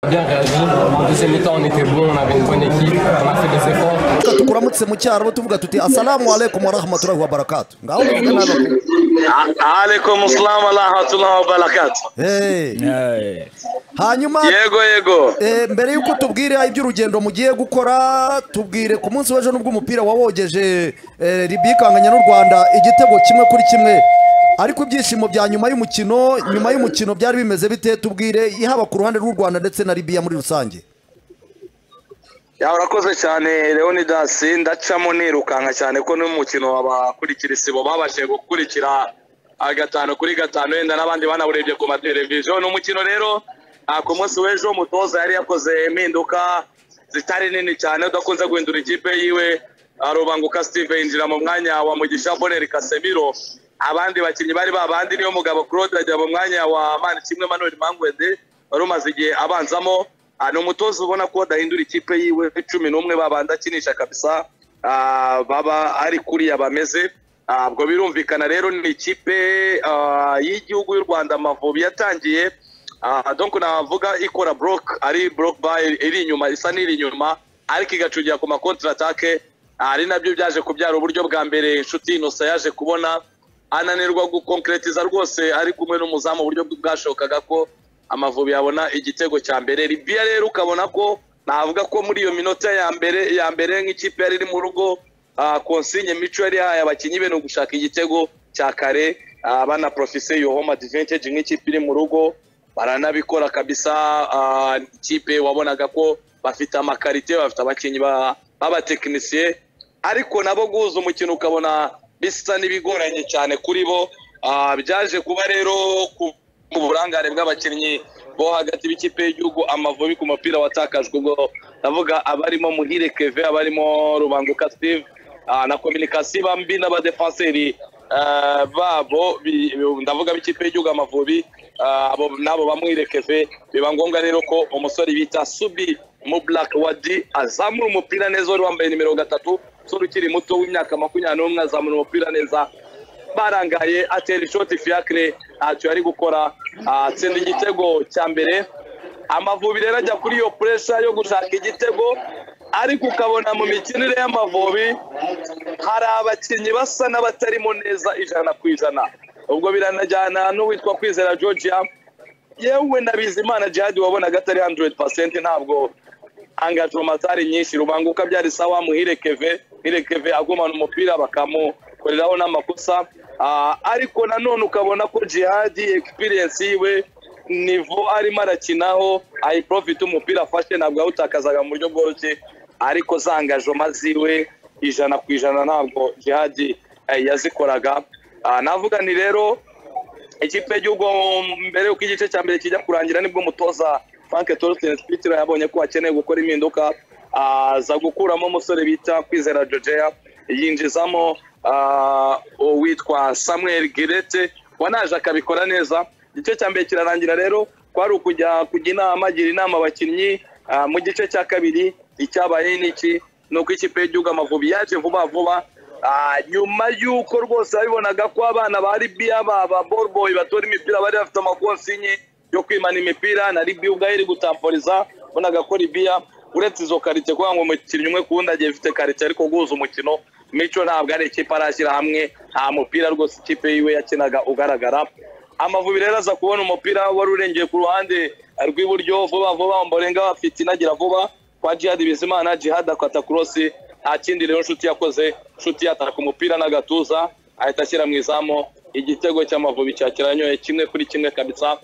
bien réagi. Mon deuxième temps, on était bon, on avait une bonne équipe, on a fait des efforts. tukuramutse mu cyaro tuvuga tuti asalamu alaikum warahmatullahi wabarakatu ngaho ndavuga nabi alaikum assalam wa rahmatullahi wa barakatuh Hey. hanyuma yego yego eh, mbere yuko tubwira iby'urugendo mugiye gukora tubwire ku munsi w'ejo nubwo umupira wawogeje eh, libiya ikanganya n'u rwanda igitego kimwe kuri kimwe ariko ibyishimo bya nyuma y'umukino nyuma y'umukino byari bimeze bite tubwire haba ku ruhande rw'u rwanda ndetse na libiya muri rusange ya urakoze cyane leonidas ndacamo nirukanka cyane ko n'umukino abakurikira isibo babashije gukurikira ah, gatanu kuri gatanu wenda n'abandi banawurebye ku mateleviziyo ni umukino rero ah, ku munsi w'ejo umutoza yari yakoze impinduka zitari nini cyane udakunze guhindura ikipe yiwe ah, rubanguka steve yinjira mu mwanya wa mugisha boneri kasemiro abandi bakinnyi bari babandi niyo mugabo claude ajya mu mwanya wa mani kimwe manuel mangwende wari umaze igihe abanzamo Ah, ni umutoza ubona ko adahindura ikipe yiwe cumi n'umwe babanda akinisha kabisa ah, baba ari kuriya bameze Ah, ubwo birumvikana rero ni ikipe ah, y'igihugu y'u rwanda amavubi yatangiye Ah, donc navuga ikora block ari block by iri inyuma isa n'iri inyuma ariko igacungira ku makontra atake ari nabyo byaje kubyara uburyo bwa mbere inshuti inosa yaje kubona ananirwa gukonkeretiza rwose ari kumwe n'umuzamu uburyo bwashokaga ko amavubi yabona igitego cya mbere libiya rero ukabona ko navuga ko muri iyo minota ya mbere ya mbere nk'ikipe yari iri mu rugo ah, konsinye mico yari yahaye abakinnyi be ni ugushaka igitego cya kare ah, banaprofise iyo home advantage nk'ikipe iri mu rugo baranabikora kabisa ah, ikipe wabonaga ko bafite amakarite bafite abakinnyi ba- b'abatekinisiye ariko nabo guhuza umukino ukabona bisa n'ibigoranye cyane kuri bo Ah, byaje kuba rero ku ku burangare bw'abakinnyi bo hagati b'ikipe y'igihugu amavubi ku mupira watakajwe ubwo ndavuga abarimo muhire keve abarimo rubanguka steve ah, na kominikasi bambi n'abadefanseri ah, babo bi- ndavuga b'ikipe y'igihugu amavubi ah, abo nabo bamwire keve biba ngombwa rero ko umusore bita subi mu black wadi azamura umupira neza wari wambaye nimero gatatu umusore ukiri muto w'imyaka makumyabiri n'umwe azamura umupira neza barangaye atera ishoti fiacre ntacyo yari gukora ah, atsinda igitego cya mbere amavubi rero ajya kuri iyo puresha yo gushaka igitego ariko ukabona mu mikinire y'amavubi hari abakinnyi basa n'abatarimo neza ijana ku ijana ubwo biranajyana n'uwitwa kwizera georgia yewe na bizimana jihadi wabonaga atari 100% ntabwo angajoma zari nyinshi rubanguka byari sawa muhire keve muhire keve agumana umupira bakamukoreraho n'amakosa Ah, ariko nanone ukabona ko jihadi experience yiwe nivo arimo arakinaho ayiprofite umupira afashe ntabwo yawutakazaga mu buryo bworoshye ariko za angajoma ziwe ijana ku ijana ntabwo jihadi eh, yazikoraga Ah, navuga ni rero ikipe y'igihugu mbere y'uko igice cya mbere kijya kurangira nibwo umutoza frank torsten spitiro yabonye ko akeneye gukora impinduka aza gukuramo umusore bita kwizera georgia yinjizamo ah, uwitwa samuel girete wanaje akabikora neza igice cya mbere kirarangira rero kwari ukujya kujya inama agira inama abakinnyi ah, mu gice cya kabiri icyabaye ni iki ni uko ikipe y'igihugu amavubi yaje vuba vuba Ah, nyuma y'uko rwose babibonaga ko abana ba libiya baba boroboyi batora imipira bari bafite amakonsinye yo kwimana imipira na libiya ubwayo iri gutamporiza bonaga ko libiya uretse izo karite kugira ngo umukinnyi umwe ku wundi agiye ufite karite ariko guhuza umukino mico ntabwo ari ikipe arashyira hamwe nta mupira rwose ikipe yiwe yakinaga ugaragara amavubi rero aza kubona umupira wari urengeye ku ruhande rw'iburyo vuba vuba mborenga bafite inagira vuba kwa jihad bizimana jihad akata kurosi nta kindi rero inshuti yakoze inshuti yataka umupira n'agatuza ahita ashyira mu izamu igitego cy'amavubi cyakiranyoye kimwe kuri kimwe kabisa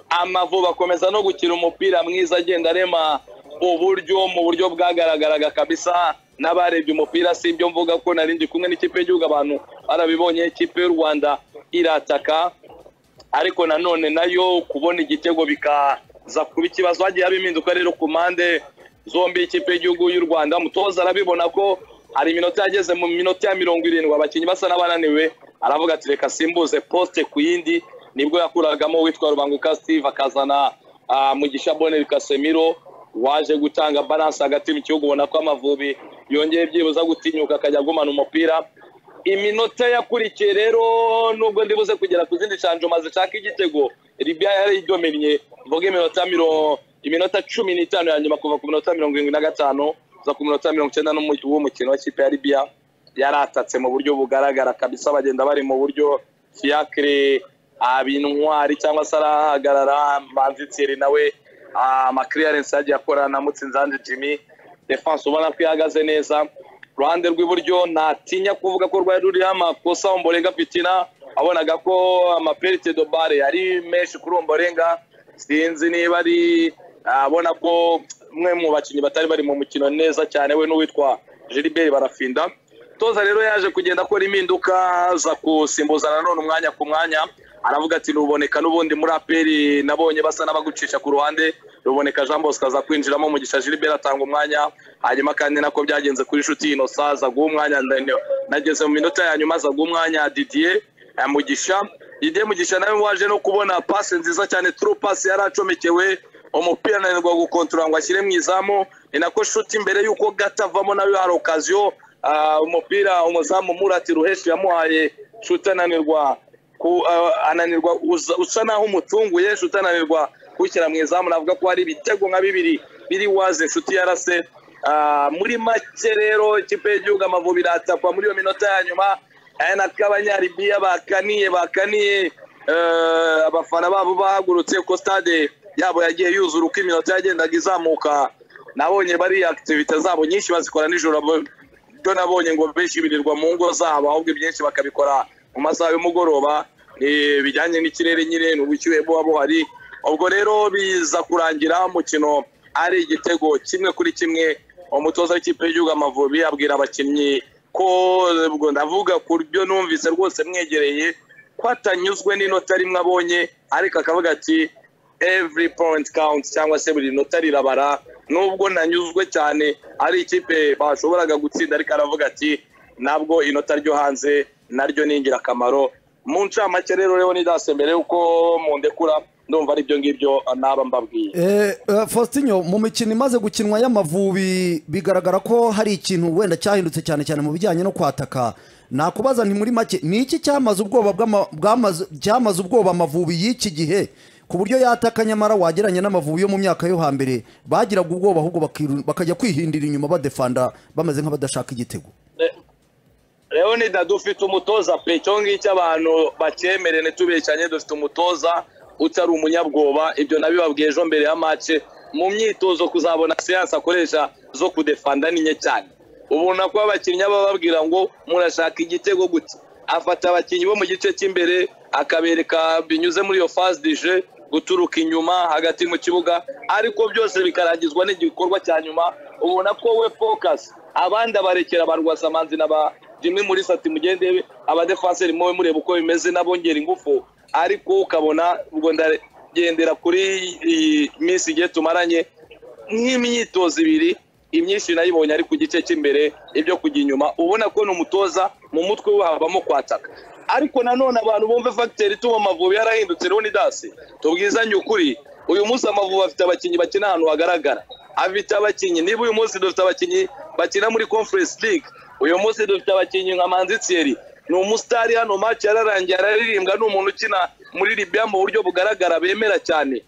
amavubi akomeza no gukina umupira mwiza agenda arema uburyo mu buryo bwagaragaraga kabisa n'abarebye umupira si ibyo mvuga ko nari ndi kumwe n'ikipe y'igihugu abantu barabibonye ikipe y'u rwanda irataka ariko nanone nayo kubona igitego bikaza kuba ikibazo hagiye haba impinduka rero ku mpande zombi ikipe y'igihugu y'u rwanda umutoza arabibona ko hari iminota yageze mu minota ya mirongo irindwi abakinnyi basa n'abananiwe aravuga ati reka simbuze posite ku yindi nibwo yakuragamo uwitwa rubanguka steve akazana ah, mugisha boneri kasemiro waje gutanga balanse hagati mu kibuga ubona ko amavubi yongeye byibuza gutinyuka akajya agumana umupira iminota yakurikiye rero nubwo ndibuze kugera ku zindi shanjoma zishaka igitego libiya yari idomennye mvuga iminota miro iminota cumi n'itanu ya nyuma kuva ku minota mirongo irindwi na gatanu kuza ku minota mirongo icyenda n'umu- w'umukino w'ikipe ya libiya yaratatse mu buryo bugaragara kabisa bagenda bari mu buryo fiacre abintwari cyangwa se arahagarara manzi thierry nawe amakiriyarensi yagiye akorana na mutsinzange jimmy defense ubona ko ihagaze neza ruhande rw'iburyo natinya kuvuga ko rwari ruriho amakosa omborenga fitina abonaga ko amaperite do bare ari menshi kuri omborenga sinzi niba ari abona ko umwe mu bakinnyi batari bari mu mukino neza cyane we n'uwitwa gilbert barafinda toza rero yaje kugenda akora impinduka aza gusimbuza nanone umwanya ku mwanya aravuga ati ruboneka n'ubundi muri aperi nabonye basa n'abagucisha ku ruhande ruboneka jean bosco aza kwinjiramo mugisha gilbert atanga umwanya hanyuma kandi nako byagenze kuri inshuti innocent aza guha umwanya Ndende- nageze mu minota ya nyuma aza guha umwanya didier eh, mugisha didier mugisha nawe waje no kubona pasi nziza cyane turu pasi yari acomekewe umupira ananirwa gukontorora ngo ashyire mu izamu ni nako shuti mbere y'uko gata avamo nawe hari okaziyo ah, umupira umuzamu murati ruheshi yamuhaye shuti ananirwa ku- uh, ananirwa uza- usa naho umutunguye inshuti ananirwa kuwushyira mu izamu navuga ko hari ibitego nka bibiri biri waze inshuti yarase Ah, muri make rero ikipe y'igihugu amavubi iratakwa muri iyo minota ya nyuma aya nako abanyaribiya bakaniye bakaniye eh, abafana babo bahagurutse ko stade yabo yagiye yuzura uko iminota yagendaga izamuka nabonye bariya activite zabo nyinshi bazikora nijoro bo- ibyo nabonye ngo benshi birirwa mu ngo zabo ahubwo ibyinshi bakabikora mu masaha y'umugoroba eh, bijyanye n'ikirere nyine n'ubushyuhe buba buhari ubwo rero biza kurangira umukino ari igitego kimwe kuri kimwe umutoza w'ikipe y'igihugu amavubi abwira abakinnyi ko ubwo ndavuga ku byo numvise rwose mwegereye ko atanyuzwe n'inota rimwe abonye ariko akavuga ati every point counts cyangwa se buri nota rirabara nubwo nanyuzwe cyane ari ikipe bashoboraga gutsinda ariko aravuga ati nabwo inota ryo hanze naryo ni ingirakamaro mu ncamake rero rero nidase mbere y'uko mundekura ndumva ari ibyo ngibyo naba mbabwiye Eh, eh, Faustinho mu mikino imaze gukinwa y'amavubi bigaragara ko hari ikintu wenda cyahindutse cyane cyane mu bijyanye no kwataka nakubaza nti muri make ni iki cyamaze ubwoba bw'ama- bwamaze- cyamaze ubwoba amavubi y'iki gihe ku buryo yataka nyamara wageranye n'amavubi yo mu myaka yo hambere bagiraga ubwoba ahubwo bakiru- bakajya kwihindira inyuma badefanda bameze nk'abadashaka igitego leonida dufite umutoza pe icyo ngicyo abantu bacyemere ntitubeshyanye dufite umutoza utari umunyabwoba ibyo nabibabwiye ejo mbere ya mace mu myitozo kuzabona siyansi akoresha zo kudefanda ni nke cyane ubona ko abakinnyi aba bababwira ngo murashaka igitego gute afata abakinnyi bo mu gice cy'imbere akabereka binyuze muri iyo fasi dije guturuka inyuma hagati mu kibuga ariko byose bikarangizwa n'igikorwa cya nyuma ubona ko we fokasi abandi abarekera ba rwasamanzi na ba jimwe muri sati mugende abadefanseri muwe mureba uko bimeze n'abongera ingufu ariko ukabona ubwo ndagendera kuri iyi minsi igihe tumaranye nk'imyitozo ibiri imyinshi nayibonye ari ku gice cy'imbere ibyo kujya inyuma ubona ko ni umutoza mu mutwe we habamo kwataka ariko nanone abantu bumve fagiteri ituma amavubi yarahindutse rero ni dasi tubwizanye ukuri uyu munsi amavubi afite abakinnyi bakina ahantu hagaragara afite abakinnyi niba uyu munsi dufite abakinnyi bakina muri conference league uyu munsi dufite abakinnyi nka manzi thierry ni umusitari hano maci yararangiye araririmbwa ni umuntu ukina muri libiya mu buryo bugaragara bemera cyane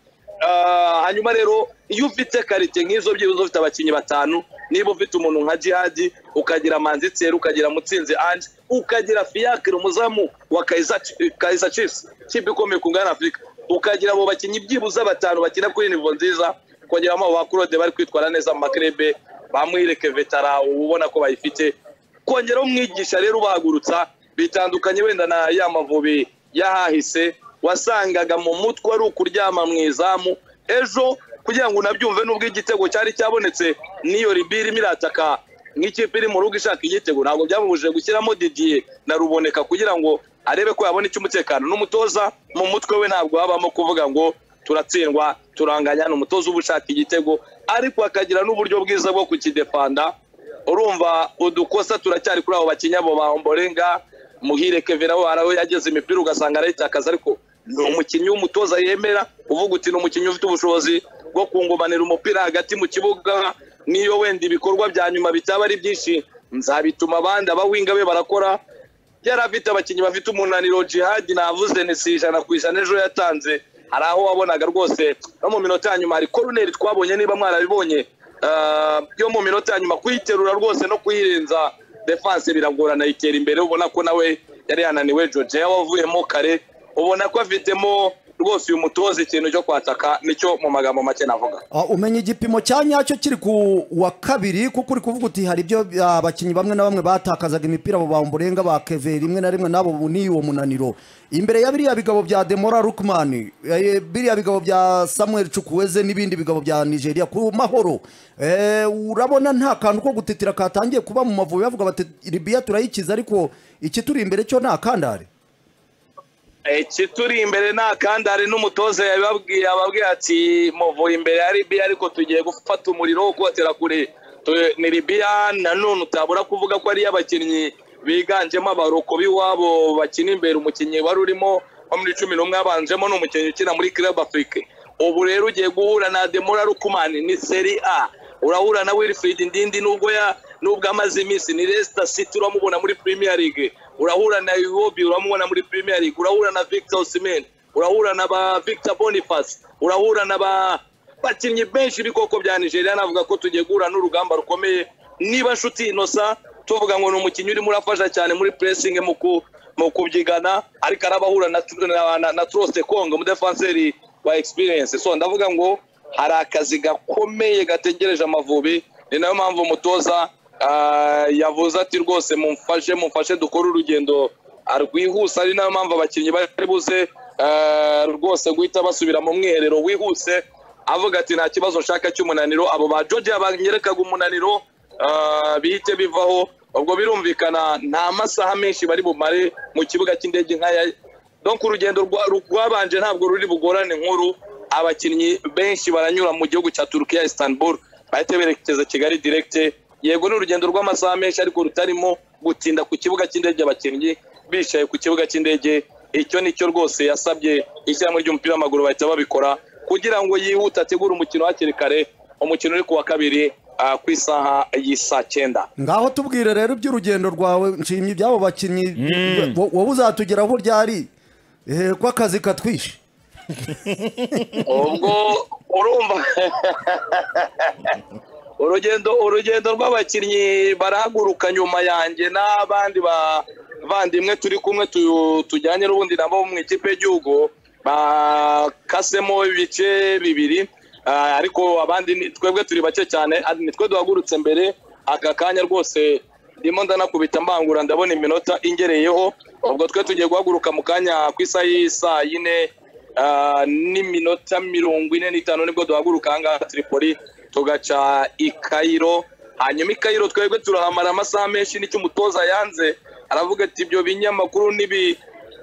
Ah, hanyuma rero iyo ufite karite nk'izo byibuze ufite abakinnyi batanu niba ufite umuntu nka jihadi ukagira manzitseri ukagira mutsinzi anje ukagira fiyakire umuzamu wa Kaizer Chi- Kaizer Chiefs kipe ikomeye ku ngana afurika ukagira abo bakinnyi byibuze batanu bakina kuri nivo nziza ukagira abo ba Claude bari kwitwara neza mu makrebe bamwireke vetara uba ubona ko bayifite kongera umwigisha rero ubahagurutsa bitandukanye wenda na ya mavubi y'ahahise wasangaga mu mutwe ari ukuryama mu izamu ejo kugira ngo unabyumve n'ubwo igitego cyari cyabonetse n'iyo ribi irimo irataka nk'ikipe iri mu rugo ishaka igitego ntabwo byamubujije gushyiramo didiye na ruboneka kugira ngo arebe ko yabona icy'umutekano n'umutoza mu mutwe we ntabwo habamo kuvuga ngo turatsindwa turanganya ni umutoza uba ushaka igitego ariko akagira n'uburyo bwiza bwo kukidefanda urumva udukosa turacyari kuri abo bakinnyi abo ba omborenga muhire kevin aho hari aho yageze imipira ugasanga arayitakaza ariko ni umukinnyi w'umutoza yemera uvuga uti ni umukinnyi ufite ubushobozi bwo kungumanira umupira hagati mu kibuga niyo wenda ibikorwa bya nyuma bitaba ari byinshi nzabituma abandi abawinga be barakora yari afite abakinnyi bafite umunaniro jihadi navuze ni si ijana ku ijana ejo yatanze hari aho wabonaga rwose no mu minota ya nyuma hari koruneri twabonye niba mwarabibonye ah, yo mu minota ya nyuma kuyiterura rwose no kuyirenza defanse biragorana yitera imbere ubona ko nawe yari yananiwe Georgia wavuyemo kare ubona ko afitemo rwose uyu mutoza ikintu cyo kwataka nicyo mu magambo make navuga Ah, umenya igipimo cya nyacyo kiri ku wa kabiri kuko uri kuvuga uti hari ibyo ah, abakinnyi bamwe na bamwe batakazaga imipira abo bamburenga ba keve rimwe na rimwe nabo ubu ni uwo munaniro imbere ya biriya bigabo bya demora rukmani eh, biriya bigabo bya samuel cukweze n'ibindi bigabo bya nigeria ku mahoro Eh, urabona nta kantu ko gutitira katangiye kuba mu mavubi bavuga bati libiya turayikiza ariko ikituri imbere cyo nta kandare ikituri imbere nta kandare n'umutoza yababwiye ababwira ati muvuye imbere ya libiya ariko tugiye gufata umuriro wo kubatera kure Tu- ni libiya nanone utabura kuvuga ko ari abakinnyi biganjemo abaroko b'iwabo bakina imbere umukinnyi wari urimo nko muri cumi n'umwe yabanjemo ni umukinnyi ukina muri club afrique ubu rero ugiye guhura na demora rukumani ni seri a urahura na wilfried ndindi nubwo ya nubwo amaze iminsi ni Leicester City uramubona muri Premier League urahura na Iwobi uramubona muri Premier League urahura na Victor Osimhen urahura na ba Victor Boniface urahura na ba bakinnyi benshi b'ikoko bya Nigeria navuga ko tugiye guhura n'urugamba rukomeye niba nshuti inosa tuvuga ngo ni umukinnyi urimo urafasha cyane muri pressing mu ku mu kubyigana ariko arabahura na na, na, na Troste Kong umudefanseri wa experience so ndavuga ngo hari akazi gakomeye gategereje amavubi ni nayo mpamvu umutoza ah, yavuze ati rwose mumfashe mumfashe dukore urugendo ah, rwihuse ari nayo mpamvu abakinnyi bari buze ah, rwose guhita basubira mu mwiherero wihuse avuga ati nta kibazo nshaka cy'umunaniro abo ba Georgia banyerekaga umunaniro ah, bihite bivaho ubwo birumvikana nta masaha menshi bari bumare mu kibuga cy'indege nka ya donc urugendo rwa- rwabanje ntabwo ruri bugorane nkuru abakinnyi benshi baranyura mu gihugu cya Turkiya Istanbul bahita berekeza Kigali direct yego ni urugendo rw'amasaha menshi ariko rutarimo gutinda ku kibuga cy'indege abakinnyi bicaye ku kibuga cy'indege icyo nicyo rwose yasabye ishyirahamwe ry'umupira w'amaguru bahita babikora kugira ngo yihute ategure umukino hakiri kare umukino uri ku wa kabiri ah, ku isaha y'isa cyenda ngaho tubwire rero iby'urugendo rwawe nshimye iby'abo bakinnyi wo- wowe uzatugeraho ryari eh, ko akazi katwishe ubwo urumva urugendo urugendo rw'abakinnyi barahaguruka nyuma yanjye n'abandi bavandimwe turi kumwe tu- tujyanye n'ubundi nabo mu ikipe y'igihugu bakasemo ibice bibiri ah, ariko abandi ni- twebwe turi bake cyane ah, nitwe duhagurutse mbere aka kanya rwose ndimo ndanakubita mbangura ndabona iminota ingereyeho ubwo twe tugiye guhaguruka mu kanya ku isaha y'isaa yine Ah, n'iminota mirongo ine n'itanu nibwo duhaguruka ahangaha Tripoli tugaca i Cairo hanyuma i Cairo twebwe turahamara amasaha menshi nicyo umutoza yanze aravuga ati ibyo binyamakuru n'ibi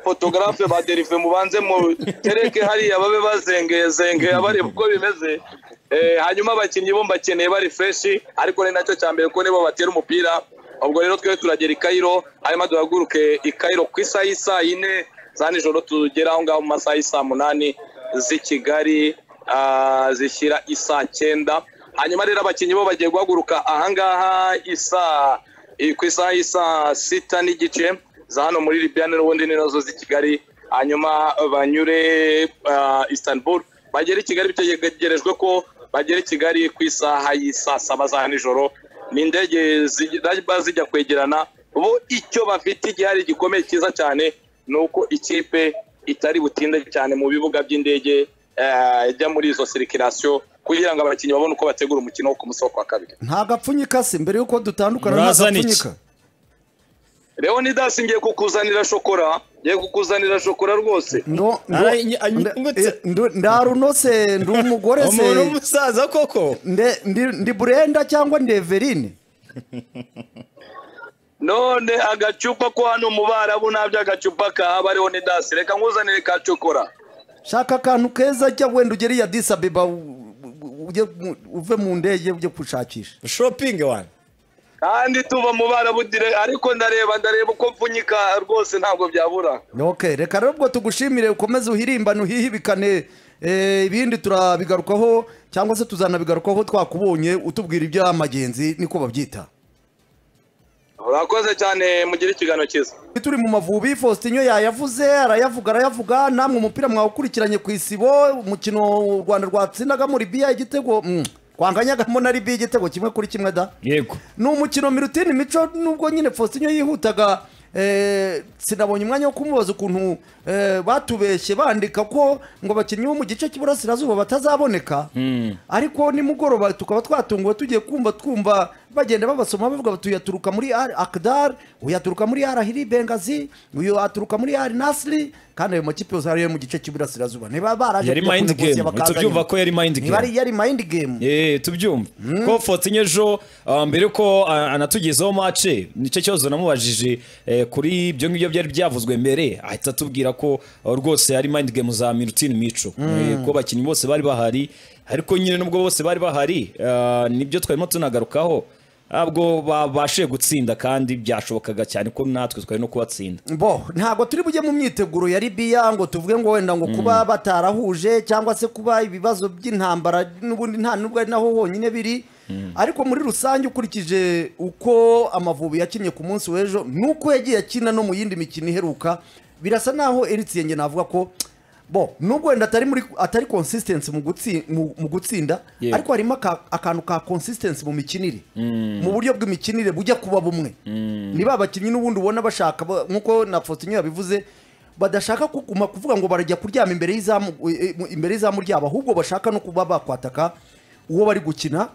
fotogarafe ba derive mubanze mu tereke hariya babe bazengeye zengeye bareba uko bimeze Eh, hanyuma abakinnyi bo mbakeneye bari freshi ariko ni nacyo cya mbere ko nibo batera umupira ubwo rero twebwe turagera i Cairo hanyuma duhaguruke i Cairo ku isaha y'isaa yine za nijoro tugera aho ngaho mu masaha y'isaa munani z'i kigali ah, zishyira isaa cyenda hanyuma rero abakinnyi bo bagiye guhaguruka ahangaha isaa i- ku isaha y'isaa sita n'igice za hano muri libiya n'ubundi ni nazo z'i kigali hanyuma banyure ah, istanbul bagere i kigali bitegerejwe ko bagera i kigali ku isaha y'isaa saba za nijoro ni indege ziba zijya kwegerana bo icyo bafite igihari gikomeye cyiza cyane ni uko ikipe itari butinde cyane mu bibuga by'indege eh, ijya muri izo sirikirasiyo kugira ngo abakinnyi babone uko bategura umukino wo ku musi wo kwa kabiri nta gapfunyika se mbere y'uko dutandukana nta Murazana iki? gapfunyika leonidas ngiye kukuzanira shokora ngiye kukuzanira shokora rwose ndo ndo- Ara- nyi- anyi- nde- ngutse. eh, ndo- ndarunose ndi umugore umuntu se w'umusaza koko nde- ndi- ndi burenda cyangwa ndi everine none agacupa ko hano mu barabu nta by'agacupa kahaba leonidas reka nkuzanire ka shokora shaka akantu keza jya wenda ugere iya disabeba uve mu ndege ujye kushakisha shopingi wani kandi tuva mu barabu dire ariko ndareba ndareba uko mpfunyika rwose ntabwo byabura ok reka rero ubwo tugushimire ukomeze uhirimbane uhihibikane eh, ibindi turabigarukaho cyangwa se tuzanabigarukaho twakubonye utubwira iby'amagenzi niko babyita urakoze cyane mugire ikiganiro cyiza turi mu mavubi Faustinho yayavuze arayavuga arayavuga namwe umupira mwawukurikiranye ku isibo umukino u Rwanda rwatsindagamo Libya igitego mm, twanganyagamo na Libya igitego kimwe kuri kimwe da yego ni umukino Milutin Mico nubwo nyine Faustinho yihutaga eh, sinabonye umwanya wo kumubaza ukuntu eh, batubeshye bandika ko ngo abakinnyi bo mu gice cy'iburasirazuba batazaboneka ariko nimugoroba tukaba twatunguwe tugiye kumva twumva bagenda babasoma bavuga bati uyu aturuka muri ari akidari uyu aturuka muri ari ahiri bengazi uyu aturuka muri ari nasiri kandi ayo makipe yose ariyo mu gice cy'iburasirazuba niba baraje Yari kujya mind kunegosiya game. bakazana Tubyumva inyuma. ko yari mind Niba ari- game. yari mayindi gemu Eh, tubyumva ko fotinye ejo ah, mbere ko ah, anatugezaho mace nicyo kibazo namubajije eh, kuri ibyo ngibyo byari byavuzwe mbere ahita atubwira ko ah, rwose ari mind game za mirutine mico Eh, ko abakinnyi bose bari bahari ariko nyine nubwo bose bari bahari ah, nibyo twarimo tunagarukaho ntabwo babashije gutsinda kandi byashobokaga cyane ko natwe twari no kubatsinda bo ntabwo turi bujye mu myiteguro ya libiya ngo tuvuge ngo wenda ngo kuba batarahuje cyangwa se kuba ibibazo by'intambara n'ubundi nta nubwo ari naho honyine biri ariko muri rusange ukurikije uko amavubi yakinnye ku munsi w'ejo n'uko yagiye akina no mu yindi mikino iheruka birasa naho eritsiyengi navuga ko bo nubwo wenda atari muri atari consistency mu gutsi- mu- mu gutsinda Yego. ariko harimo aka- akantu ka consistency mu mikinire mu buryo bw'imikinire bujya kuba bumwe niba abakinnyi n'ubundi ubona bashaka ba- nk'uko na Faustinho yabivuze badashaka kuguma kuvuga ngo barajya kuryama imbere y'izamu eh, eh, imbere y'izamu ryabo ahubwo bashaka no kuba bakwataka uwo bari gukina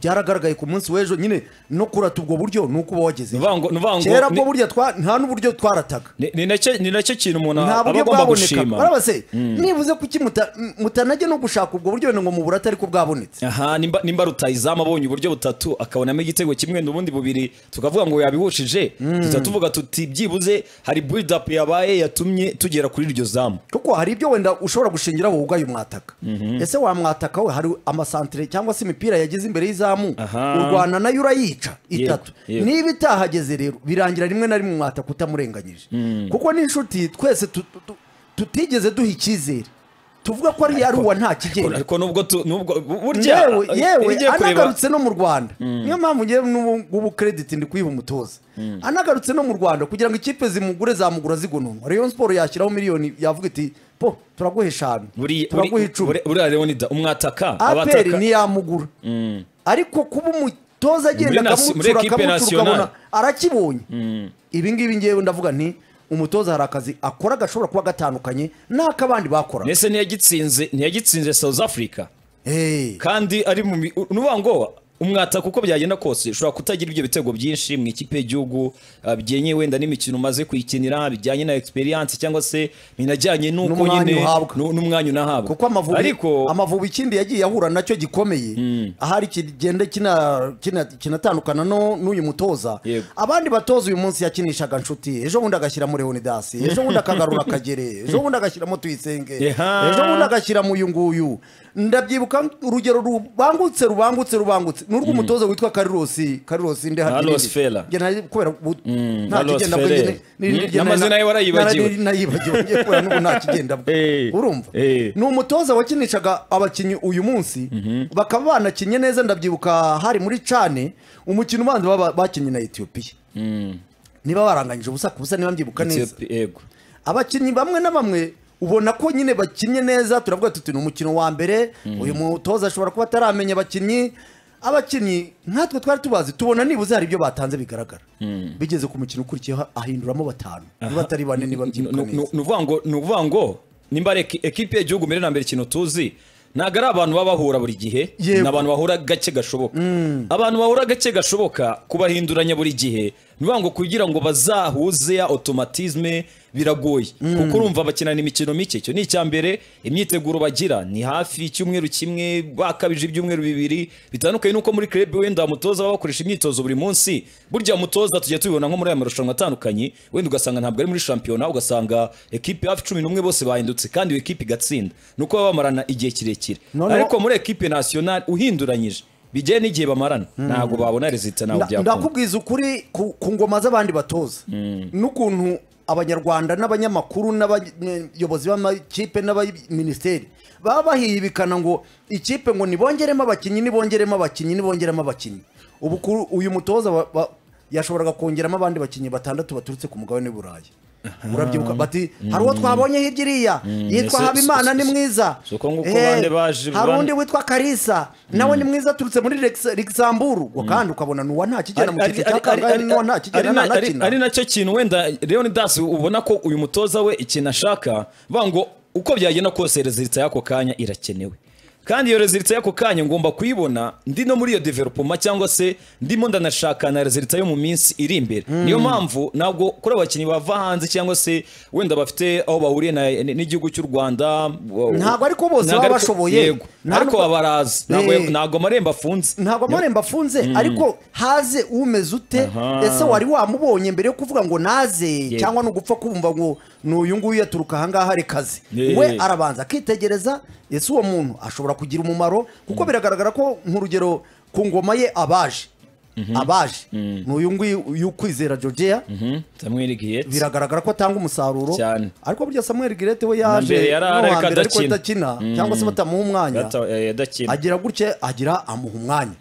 byaragaragaye ku munsi w'ejo nyine no kurata ubwo buryo ni uko uba wagezeyo. Nuvuga ngo- nuvuga ngo kera ni- bwo burya twa- nta n'uburyo twarataga Ni- ni nacyo- ni nacyo kintu umuntu nta aba buryo agomba bwaboneka gushima barabase nibuze kuki muta- m- mutanajya no gushaka ubwo buryo wenda ngo mu burate ariko bwabonetse aha nimba nimba rutayizamu abonye uburyo butatu akabonamo igitego kimwe n'ubundi bubiri tukavuga ngo yabihushije tuza tuvuga tuti byibuze hari build up yabaye yatumye tugera kuri iryo zamu kuko hari ibyo wenda ushobora gushingiraho wowe umwataka ese wamwataka we hari amasantire cyangwa se imipira yageze imbere y'izamu Aha. u Rwanda nayo urayica itatu yego. niba itahageze rero birangira rimwe na rimwe umwataka utamurenganyije kuko n'inshuti twese tu- tu- tu- tutigeze duha icyizere tuvuga ko ari uwa nta kigero ariko nubwo tu- nubwo burya yewe yewe ugiye kureba anagarutse no mu rwanda niyo mpamvu ngewe n'ubu ngubu krediti ndi kuyiha umutoza anagarutse no mu rwanda kugira ngo ikipe zimugure zamugura zigononwa rayon siporo yashyiraho miliyoni yavuga iti po turaguha eshanu buri- buri- turaguha icumi buri- buriya leonida umwataka aperi abataka ntiyamugura ariko kuba umutoza agenda Muri nasi- muri akamucura ekipe akamucura nationale. ukabona arakibonye ibi ngibi ngewe ndavuga nti umutoza hari akazi akora gashobora kuba gatandukanye n'ak'abandi bakora nese ntiyagitsinze ntiyagitsinze south africa Hey. kandi ari mu mi- nuvuga ngo umwataka uko byagenda kose ushobora kutagira ibyo bitego byinshi mu ikipe y'igihugu ah, bigenye wenda n'imikino umaze kuyikinira bijyanye na experience cyangwa se binajyanye n'uko N'umwanya nyine uhabwa. nu- n'umwanya unahabwa kuko amavubi ariko amavubi ikindi yagiye ahura nacyo gikomeye ahari kigenda kina- kina- kinatandukana no n'uyu mutoza Yego. abandi batoza uyu munsi yakinishaga nshuti ejo bundi agashyiramo leonidasi ejo bundi akagarura akagere ejo bundi agashyiramo tuyisenge Eha. ejo bundi agashyiramo uyu nguyu ndabyibuka urugero rubangutse rubangutse rubangutse n'urw'umutoza witwa karirosi karirosi ndehari Carlos Ferrer. kubera ubu- Carlos ntakigenda bwe Ferrer. nyine- n'irindi Mm, jye nari- n'amazina ye warayibagiwe. nari- nayibagiwe ngiye kubera n'ubu ntakigenda bwe Eh. urumva Eh. ni umutoza wakinishaga abakinnyi uyu munsi bakaba banakinnye neza ndabyibuka hari muri cane umukino ubanza baba- bakinnye na etiyopiya niba baranganyije ubusa ku busa niba mbyibuka neza Ethiopia- yego abakinnyi bamwe na bamwe ubona ko nyine bakinnye neza turavuga tuti ni umukino wa mbere uyu mutoza ashobora kuba ataramenya abakinnyi abakinnyi nkatwe twari tubazi tubona nibuze hari ibyo batanze bigaragara bigeze ku mukino ukurikiyeho ahinduramo batanu niba atari bane niba mbyibuka neza ni uvuga ngo ni ukuvuga ngo nimba ari eki- ekipe y'igihugu mbere na mbere ikintu tuzi ntabwo ari abantu baba bahura buri gihe Yego. ni abantu bahura gake gashoboka abantu bahura gake gashoboka kubahinduranya buri gihe ni ukuvuga ngo kugira ngo bazahuze ya otomatizme biragoye kuko urumva bakinana imikino mike icyo ni icya mbere imyiteguro bagira ni hafi icyumweru kimwe bakabije ibyumweru bibiri bitandukanye n'uko muri club wenda umutoza baba bakoresha imyitozo buri munsi burya mutoza tujya tubibona nko muri aya marushanwa atandukanye wenda ugasanga ntabwo ari muri shampiyona ugasanga ekipe hafi cumi n'umwe bose bahindutse kandi iyo ekipe igatsinda ni uko baba bamarana igihe kirekire Noneho- ariko muri ekipe nationale uhinduranyije bijyanye n'igihe bamarana ntabwo babona rezita ntabwo Nda- byakunda ndakubwiza ukuri ku ku ngoma z'abandi batoza n'ukuntu abanyarwanda n'abanyamakuru n'abayobozi b'amakipe n'abaminisiteri baba bahibikana ngo ikipe ngo nibongeremo abakinnyi nibongeremo abakinnyi nibongeremo abakinnyi ubu kuri uyu mutoza wa- wa- yashoboraga kongeramo abandi bakinnyi batandatu baturutse ku mugabane w'i burayi urabyibuka bati hari uwo twabonye hirya iriya yitwa ese- habimana ni ese- mwiza ese uko nguko Eh, bande baje- hari bande- undi witwa karisa nawe ni mwiza aturutse muri Lex- luxembourg ngo kandi ukabona ni uwa nta kigera mu cyiciro cya kangahe n'uwa nta kigera nta ari nakina ari nacyo kintu wenda leon das ubona ko uyu mutoza we ikintu ashaka vuga ngo uko byagenda kose reziritsa y'ako kanya irakenewe kandi iyo reziritsa y'ako kanya ngomba kuyibona ndi no muri iyo developoma cyangwa se ndimo ndanashaka na reziritsa yo mu minsi iri imbere niyo mpamvu ntabwo kuri abakinnyi bava hanze cyangwa se wenda bafite aho bahuriye na- n'igihugu cy'u rwanda Ntabwo ariko bose Ntabwo baba ariko- bashoboye. yego ariko Ntabwo- babarazi Ntabwo- Eh. ntabwo amarembo afunze ntabwo amarembo afunze ariko haze umeze ute ese wari wamubonye mbere yo kuvuga ngo naze cyangwa ni ugupfa kumva ngo ni uyu nguyu yaturuka ahangaha ari kazi Yeah. we arabanza akitegereza ese uwo muntu ashobora kugira umumaro kuko biragaragara ko nk'urugero ku ngoma ye abaje abaje ni uyu nguyu y'ukwizera georgia Mhm, Samuel Gietz. biragaragara ko atanga umusaruro Cyane. ariko burya samuel girete we yaje mbere yari no ariko hambere ariko adakina. adakina cyangwa se batamuha umwanya Yata- eh, yadakina agira gutya agira amuha umwanya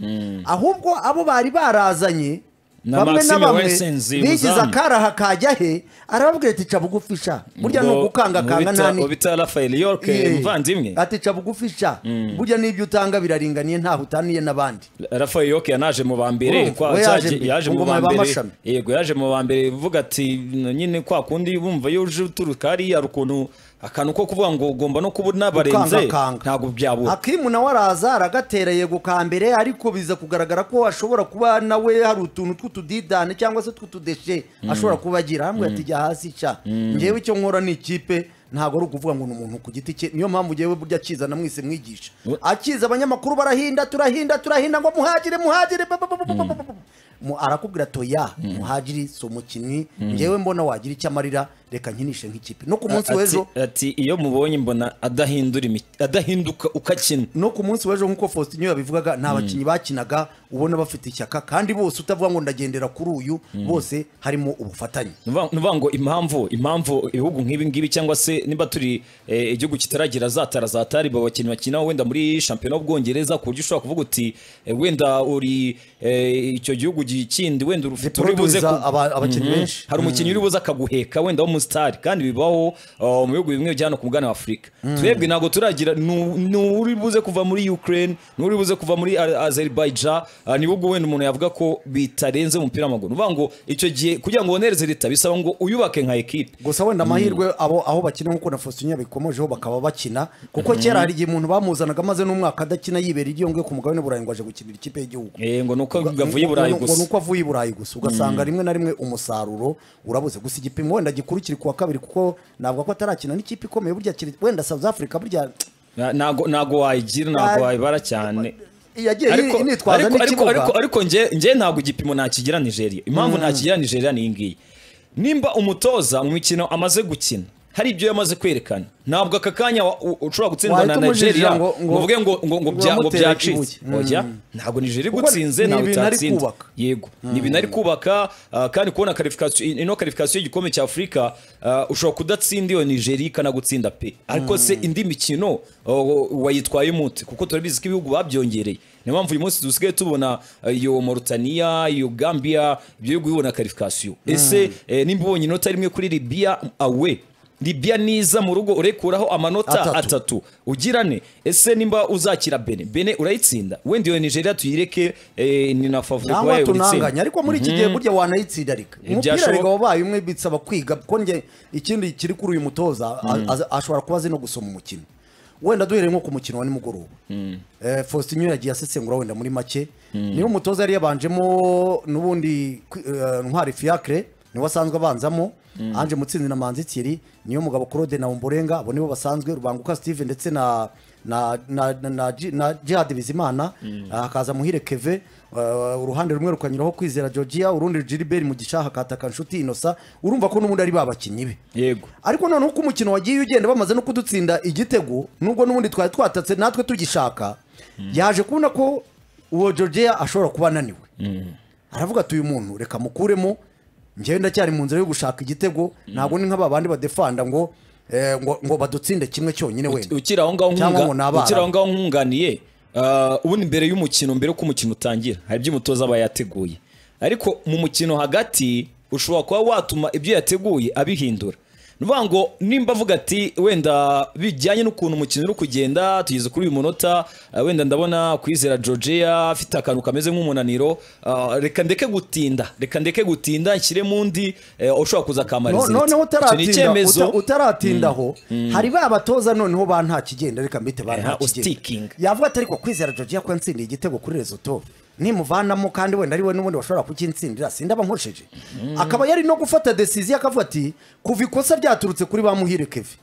ahubwo abo bari barazanye Na bamwe na Maxime bamwe Wessens, bigize umuzamu. akaraha kajya he arababwira ati ca bugufi sha burya ni Ubwo ugukangakanga ubita- nta ni- ubita Raphael York Ye. umuvandimwe ati ca bugufi sha burya n'ibyo utanga biraringaniye ntaho utaniye n'abandi Raphael York yanaje mu ba mbere Urumva, kwa- we yaje cyaje- mbere, yaje mu ubwo ba muba mbere amashami. yego yaje mu ba mbere vuga ati nyine kwa kundi bumva iyo uje uturuka hariya hari ukuntu akantu ko kuvuga ngo ugomba no kuba unabarenze Gukangakanga. ntabwo byabura akimu nawe araza aragatera yego ka mbere ariko biza kugaragara ko ashobora kuba nawe hari utuntu tw'utudidane cyangwa se tw'utudeshe ashobora kuba agira hamwe ati jya hasi ca ngewe icyo nkora ni ikipe ntabwo ari ukuvuga ngo ni umuntu ku giti cye niyo mpamvu ngewe burya akizana mwese mwigisha akiza abanyamakuru barahinda turahinda turahinda ngo muhagire muhagire ba- ba- ba- ba- ba- ba- ba- Mu- arakubwira toya muhagiri si umukinnyi ngewe mbona wagira icyo amarira reka nkinishe nk'ikipe no ku munsi Ati- w'ejo ati iyo mubonye mbona adahindura imi- adahinduka ukakina no ku munsi w'ejo nk'uko Faustin yabivugaga ni abakinnyi bakinaga ubona bafite ishyaka kandi bose utavuga ngo ndagendera kuri uyu bose harimo ubufatanye Nuva- nuvuga ngo impamvu impamvu ibihugu nk'ibi ngibi cyangwa se niba turi eh, igihugu kitaragira za tara za tariba abakinnyi bakina wenda muri shampiyona y'ubwongereza ku buryo ushobora kuvuga uti eh, wenda uri eh, icyo gihugu gi- kindi wenda ufite uri buze Producer ku- aba- abakinnyi Mhm. benshi hari umukinnyi uri buze akaguheka wenda wo musitari kandi bibaho uh, mu bihugu bimwe bya hano ku mugabane wa afurika twebwe ntabwo turagira nu- nu- uri buze kuva muri ukraine n'uri buze kuva muri A- azerbaijan uh, ni ubwo wenda umuntu yavuga ko bitarenze umupira w'amaguru uvuga ngo icyo gihe kugira ngo wonereze leta bisaba ngo uyubake nka ekipe gusa wenda amahirwe abo aho bakina nk'uko na Faustin yabikomojeho bakaba bakina kuko kera hari igihe umuntu bamuzanaga maze n'umwaka adakina yibera igiyo ngo ku mugabane w'i burayi ngo aje gukinira ikipe y'igihugu Eh, ngo nuko gavuye i burayi Ngo- ngo gusa nuko avuye i burayi gusa ugasanga rimwe na rimwe umusaruro urabuze gusa igipimo wenda gikuru kiri kuwa kabiri kuko navuga ko atarakina n'ikipe ikomeye burya kiri wenda South Africa burya Na- nago nago wayigira nago Ah, wayibara cyane yagiye ariko yitwaza ariko- ariko- n'ikibuga ariko- ariko nge nge ntabwo igipimo nakigira nigeria impamvu ntakigira nigeria ni iyi ngiyi nimba umutoza mu mikino amaze gukina hari ibyo yamaze kwerekana ntabwo aka kanya wa- u- ushobora gutsindwa na Wahita umujijira nigeria ngo ngo- ngo- uvuge ngo ngo ngo ngo bya- ngo wamutere byacitse ikibuye. Oya, ntabwo nigeria Kuko igutsinze ni ntawe ibintu ari utatsinda kubaka. yego ni ibintu ari kubaka ah, kandi kubona karifikasiyo ino karifikasiyo y'igikombe cya afurika ah, ushobora kudatsinda iyo nigeria ikanagutsinda pe ariko se indi mikino oh, wayitwaye umute kuko turabizi ko ibihugu babyongereye niyo mpamvu uyu munsi dusigaye tubona ah, iyo mauritania iyo gambia ibyo bihugu bibona karifikasiyo ese eh, nimba ubonye inota rimwe kuri libya awe libya niza mu rugo urekuraho amanota Atatu. atatu atatu ugirane ese nimba uzakira bene bene urayitsinda wenda iyo nigeria tuyireke eh, ni na favori cyangwa wayo urayitsinda tunanganya ariko muri iki gihe burya wanayitsinda reka umupira byashoboka. reka wabaye umwe bisaba kwiga kuko nge ikindi kiri kuri uyu mutoza a- aza- ashobora kuba azi no gusoma umukino wenda duhereye nko ku mukino wa nimugoroba Eh, faustin yagiye asesengura wenda muri make niba umutoza yari yabanjemo n'ubundi kwi- eh, ntwari fiacre niwe asanzwe abanzamo anje mutsinzi na manzi thierry niyo mugabo claude na umborenga abo nibo basanzwe rubanguka steve ndetse na na na na, na, Ji- na jihad bizimana hakaza muhire keve uh, uruhande rumwe rukanyuraho kwizera georgia urundi gilbert mugisha hakataka nshuti inosa urumva ko n'ubundi ari ba bakinnyi be Yego. ariko noneho uko umukino wagiye ugenda bamaze no kudutsinda igitego nubwo n'ubundi twari twatatse natwe tugishaka yaje kubona ko uwo georgia ashobora kuba ananiwe aravuga ati uyu muntu reka mukuremo njyewe ndacyari mu nzira yo gushaka igitego ntabwo ni nk'aba bandi badefanda ngo eh, ngo ngo badutsinde kimwe cyonyine wenda ukiri aho ngaho Cyangwa ngo nkunga- ni abarabu. ukiri aho ngaho nkunganiye ah, ubundi mbere y'umukino mbere ko umukino utangira hari ibyo umutoza aba yateguye ariko mu mukino hagati ushobora kuba watuma ibyo yateguye abihindura ni ukuvuga ngo nimba avuga ati wenda bijyanye n'ukuntu umukino uri kugenda tugeze kuri uyu munota eh, wenda ndabona kwizera georgia afite akantu kameze nk'umunaniro ah, reka ndeke gutinda reka ndeke gutinda nshyiremo undi eh, ushobora kuza akamara No- izindi. noneho Icyo ni utaratinda icyemezo. uta- utaratindaho hari ba batoza noneho ba nta kigenda reka mbite ba Eh, nta ustiking. kigenda yavuga ati ariko kwizera Georgia ko yatsindiye igitego kuri rezoto nimuvanamo kandi wenda ari we n'ubundi washobora kukintsindira sindaba nkoresheje akaba yari no gufata decision akavuga ati kuva ikosa ryaturutse kuri ba muhire Kevin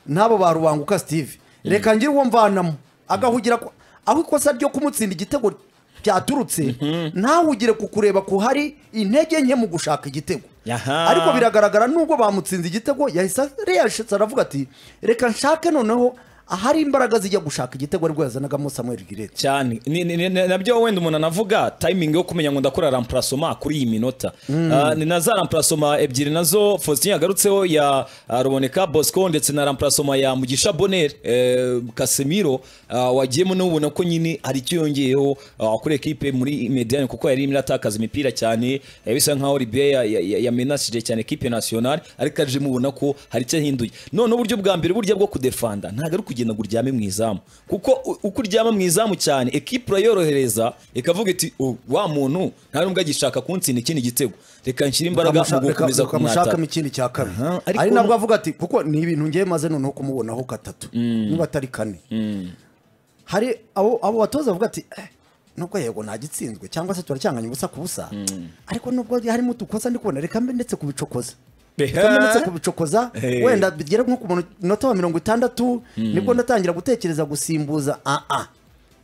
n'abo ba rubanguka Steve reka ngire uwo mvanamo agahugira ko aho ikosa ryo kumutsinda igitego byaturutse ntawugire ku kureba ko hari intege nke mu gushaka igitego Aha. ariko biragaragara nubwo bamutsinze igitego yahise yashitse aravuga ati reka nshake noneho ahari imbaraga zijya gushaka igitego aribwo yazanagamo Samuel Girete cyane Ni- ni- ni- ni- nabyo wenda umuntu anavuga timing yo kumenya ngo ndakora ramparasoma kuri iyi minota Ah, ni na za ramparasoma ebyiri nazo faustin yagarutseho ya ah, ruboneka bosco ndetse na ramparasoma ya mugisha bonner eh, casemiro ah, wagiyemo n'ubona ko nyine hari icyo yongeyeho ah, kuri ekipe muri mediane kuko yari irimo iratakaza imipira cyane eh, bisa nkaho ribiya ya- ya- ya- yamenashije cyane ekipe nationale ariko aje mubona ko hari icyo ahinduye none uburyo bwa mbere burya bwo kudefanda ntabwo ari ukugenda ngo uryame mu izamu kuko u- uko uryama mu izamu cyane ekipe urayorohereza ikavuga iti "Oh, wa muntu nta n'ubwo agishaka kuntsinda ikindi gitego reka nshyire imbaraga mu gukomeza kumwata kamushakamo ikindi cya kabiri Aha, ariko ari nabwo nu- avuga ati kuko ni ibintu ngiye maze noneho kumubonaho gatatu niba atari kane hari abo abo batoza bavuga ati "Eh, nubwo yego ntagitsinzwe cyangwa se turacyanganya ubusa ku busa ariko nubwo harimo udukosa ndi kubona reka mbe ndetse kubicokoza Beha. reka mbe ndetse kubicokoza Hey. wenda bigere nko ku munota wa mirongo itandatu nibwo ndatangira gutekereza gusimbuza ah ah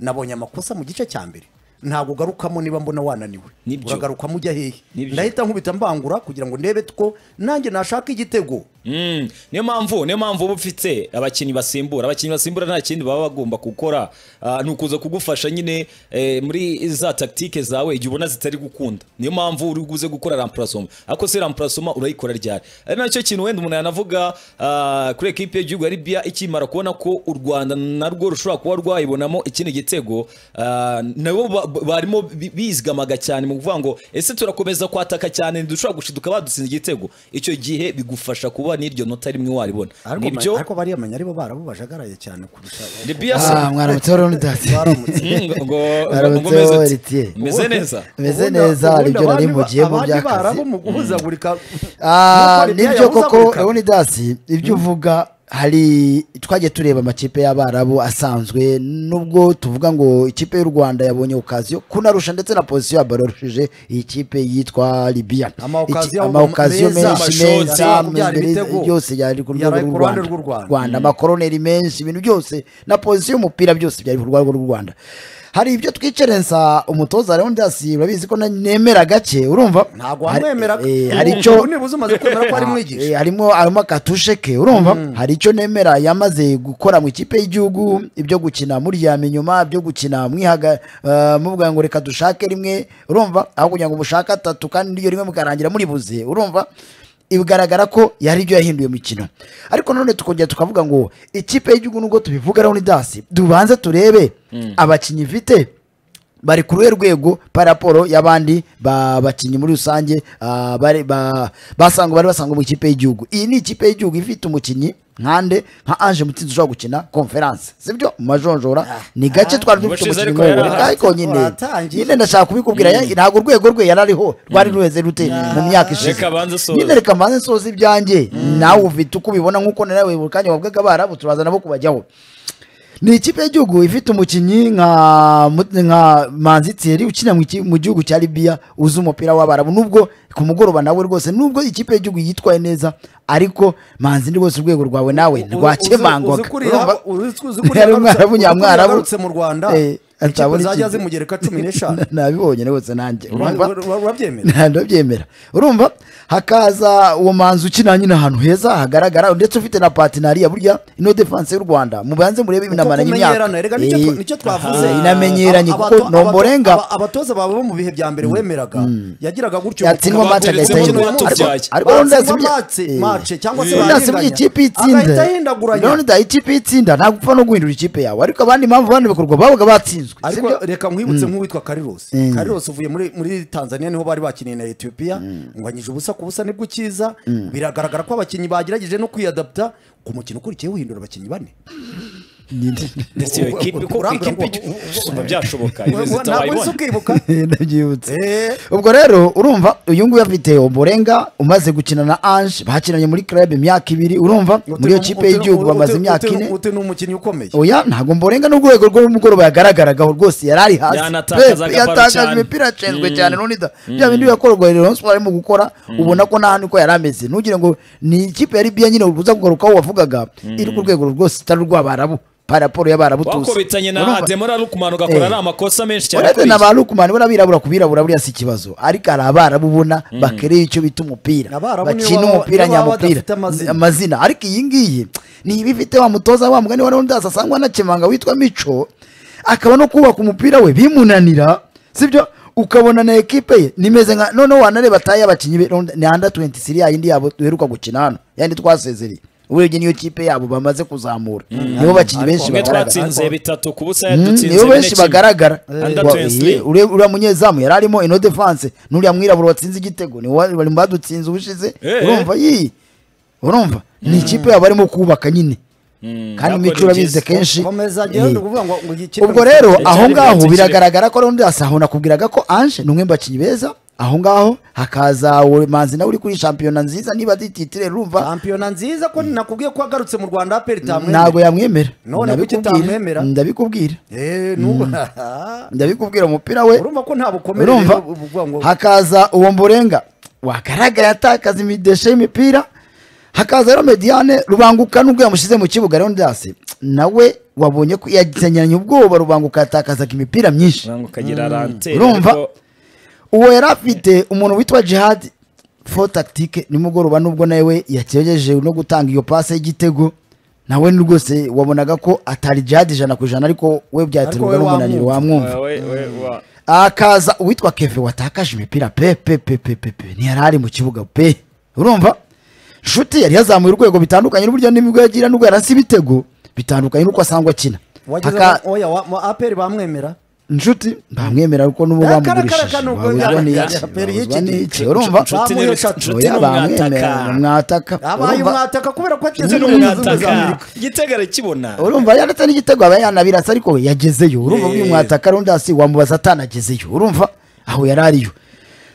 nabonye amakosa mu gice cya mbere ntabwo ugarukamo niba mbona wananiwe Nibyo. uragaruka mujya hehe Nibyo. ndahita nkubita mbangura kugira ngo ndebe ko nanjye nashaka igitego Mm, niyo mpamvu niyo mpamvu uba ufite abakinnyi basimbura abakinnyi basimbura nta kindi baba bagomba gukora Ah, ni ukuza kugufasha nyine eh, muri za tactique zawe igihe ubona zitari gukunda niyo mpamvu uri buze gukora ramparasoma ariko se ramparasoma urayikora ryari ari nacyo kintu wenda umuntu yanavuga ah, kuri ekipe y'igihugu ya Libya ikimara kubona ko u Rwanda narwo rushobora kuba rwayibonamo ikindi gitego ah, nabo ba- ba- barimo bi- bizgamaga cyane mu kuvuga ngo ese turakomeza kwataka cyane ntidushobora gushiduka badutsinze igitego icyo gihe bigufasha kuba n'iryo nota rimwe waribona ariko nibyo ariko bariya manya aribo barabo bajagaraye cyane kurusha Libya se Ah, mwaramutse Leonidas. baramutse Mm, ngo- ngo- ngo- ngo Mwaramutse meze ati, Elitier. meze neza Meze Ubundi- neza hari ubundi ibyo nari abandi ba- mugiyemo abandi by'akazi. barabo mu guhuzagurika Ah, Nuko Libya nibyo koko yahuzagurika. Leonidas ibyo uvuga hari twagiye tureba amakipe y'abarabu asanzwe nubwo tuvuga ngo ikipe y'u Rwanda yabonye okaziyo kunarusha ndetse na pozisiyo yabarushije iyi kipe yitwa Libya Ama occasion Iki- ahubwo ama occasion meza, menshi amashoti, meza kubyara mbere ibitego. yose yari ku Yaraye ku ruhande rwego rw'u rw'u Rwanda. Rwanda Rwanda amakoroneri menshi ibintu byose na pozisiyo y'umupira byose byari ku rwego rw'u Rwanda hari ibyo twicerensa umutoza Leonidas urabizi ko na- nemera gake urumva ntabwo Hari- wamwemera eh, hari icyo nibuze umaze kwemera ko ari Eh, mwigisha harimo harimo akatushe ke urumva hari icyo nemera yamaze gukora mu ikipe y'igihugu ibyo gukina muryama inyuma ibyo gukina mwihaga eh, muvuga ngo reka dushake rimwe urumva aho kugira ngo mushake atatu kandi n'iryo rimwe mukarangira muri buze urumva bigaragara ko yari ibyo yahinduye mu mikino ariko nanone tukongera tukavuga ngo ikipe y'igihugu nubwo tubivuga Leonidas dubanze turebe abakinnyi ifite bari ku ruhe rwego paraporo y'abandi ba- bakinnyi muri rusange ah, bari ba- basanzwe bari basanzwe mu ikipe y'igihugu iyi ni ikipe y'igihugu ifite umukinnyi nkande nka Ange Mutsinzi ushobora gukina conference sibyo mu majonjora ni gake twari dufite Ubushize ariko umukinnyi yari nk'uwo. ahari. ariko nyine Waratangiye. nyine ndashaka kubikubwira ya- ntabwo urwego rwe yari ariho rwari ruheze rute mu myaka ishize Reka abanze asoze. nyine reka mbanze nsoza ibyanjye nawe ufite uko ubibona nk'uko nawe buri kanya wavugaga abarabu turaza nabo kubajyaho ni ikipe y'igihugu ifite umukinnyi nka Mu- nka manzi thierry ukina mu iki- mu gihugu cya libiya uzi umupira w'abarabu nubwo ku mugoroba nawe rwose nubwo ikipe y'igihugu yitwaye neza ariko manzi ni rwose urwego rwawe nawe rwakemangwaga Urumva? Yari umwarabu nyamwarabu. yagarutse mu rwanda Eh, ikipe atabona zajya ikipe. zimugereka cumi n'eshanu nabibonye rwose nanjye urumva? Ura- ura- urabyemera nta ndabyemera urumva hakaza uwo manzi ukina nyine ahantu heza hagaragara ndetse ufite na patinariya burya ino defense y'u rwanda mubanze murebe Uko binamaranye imyaka kumenyerana, erega nicyo twa- Eh, nicyo twavuze aha, inamenyeranye Aba- kuko abato- nomborenga abato- aba- abatoza bawe bo mu bihe bya mbere wemeraga yagiraga gutyo yatsindwa kuko- match agahita Baturitsemo yinjira n'uwatubyaye. Ariko- ariko Leonidas batsindwa burya- match Eh. match cyangwa se Leonidas burya barahindanya. ikipe itsinda agahita ahindaguranya Leonidas ikipe itsinda ntabwo upfa no guhindura ikipe yawe ariko abandi mpamvu abandi bikorwa babaga batsinzwe ushinzwe ariko sibyo? reka nkwibutse nk'uwitwa Carlos Mm. Carlos uvuye muri muri Tanzania niho bari bakiniye na Ethiopia ngwanyije ubusa ku busa nibwo ukiza biragaragara ko abakinnyi bagerageje no kwiyadapta ku mukino ukurikiyeho uhindura abakinnyi bane ndetse iyo ekipi ko Urambura ekipi ngo- usumba byashoboka perezida ntabwo wayibona uzi ukibuka ndabyibutse Eh. ubwo rero urumva uyu nguyu afite umurenga umaze gukina na ange bakinanye muri club imyaka ibiri urumva muri iyo kipe y'igihugu bamaze imyaka ine uti ni umukinnyi ukomeye oya ntabwo mborenga n'ubwo urwego rw'umugoroba yagaragaraga rwose yari ari hasi Yanatakazaga Pep baro yatakaje cyane. imipira yacenzwe cyane nonida bya bindi bikorwa rero siporo arimo gukora ubona ko nta niko yari ameze ntugire ngo ni ikipe yari biya nyine uza kugarukaho wavugaga iri ku rwego rwose itari urw'abarabu paraporo y'abarabu tuzi wakubitanye na Urumva? ademora rukumano ugakora Eh. ari amakosa menshi cyane uretse kuri na ba rukumani buriya birabura ku birabura buriya si ikibazo ariko hari abarabu ubona bakereye icyo bita umupira Abarabu nibo bakina baba- umupira nibo baba nyamupira badafite amazina. amazina ariko iyi ngiyi ni iba ifite wa mutoza wa mugani wa leonidas asangwa anakemanga witwa mico akaba no kubaka umupira we bimunanira sibyo ukabona na ekipe ye nimeze nka noneho wanareba tayi y'abakinnyi be Leonidas- ni anda 23 yayindi yabo duheruka gukina hano yandi twasezereye urebye niyo kipe yabo bamaze kuzamura nibo bakinnyi benshi umwe bagaragara twatsinze bitatu ku busa Mm, yadutsinze nibo bine benshi kimwe. bagaragara Under Wa- 23. eh, uriya uriya munyezamu yari arimo ino defense n'uriya mwirabura watsinze igitego ni wa- bari mu badutsinze ubushize Eh, urumva yii urumva ni ikipe yabo barimo kubaka nyine kandi nako mico ni urabizi byiza. kenshi komeza eh. agenda kuvuga ngo ngo iyi kipe ubwo rero Cyari aho ngaho birenze biragaragara ko rundi asaho nakubwiraga ko anje ni umwe mu bakinnyi beza aho ngaho hakaza uwo manzi nawe uri kuri shampiyona nziza niba dititire rumva shampiyona nziza ko nakubwiye ko agarutse mu Rwanda aperi tamwe ntabwo yamwemera None kuki ndabikubwira utamwemera? ndabikubwira eh nubu ndabikubwira umupira we urumva ko nta bukomere urumva rero uvuga ngo hakaza uwo mburenga wagaragara yatakaza imideshe y'imipira hakaza rero mediane rubanguka nubwo yamushyize mu kibuga rero ndasi nawe wabonye ko yagenyeranye ubwoba rubanguka yatakazaga imipira myinshi Uranga ukagira rante Urumva? ariko uwo yari afite umuntu witwa jihad fo tactique nimugoroba nubwo nawe yakejeje no gutanga iyo pase y'igitego nawe rwose wabonaga ko atari jihad ijana ku ijana ariko we byaterwaga Ariko we n'umunaniro wamwumva we- we- wa- akaza uwitwa keve watakaje imipira pe pe pe pe pe pe ntiyari ari mu kibuga pe urumva nshuti yari yazamuye urwego bitandukanye n'uburyo n'imigo yagira n'ubwo yarasi ibitego bitandukanye n'uko asangwa akina wageze Aka- aho- oya wa- mu aperi bamwemera nshuti bamwemera kuko n'ubu Akara- bamugurishije akara- akara- bamuzwa akara- n'iki aperi bamuzwa y'iki gihe. n'iki urumva Nshuti ni- Bamuhesha- nshuti oya ni bamwemera umwataka mwataka abaye urumva- umwataka kubera ko ageze Nshuti ni no mu bihugu umwataka by'Amerika. igitego kibona urumva yanditse n'igitego aba yanabirasa ariko we yagezeyo urumva Yeah. uyu mwataka rundi hasi wamubaza atanagezeyo urumva aho yari ariyo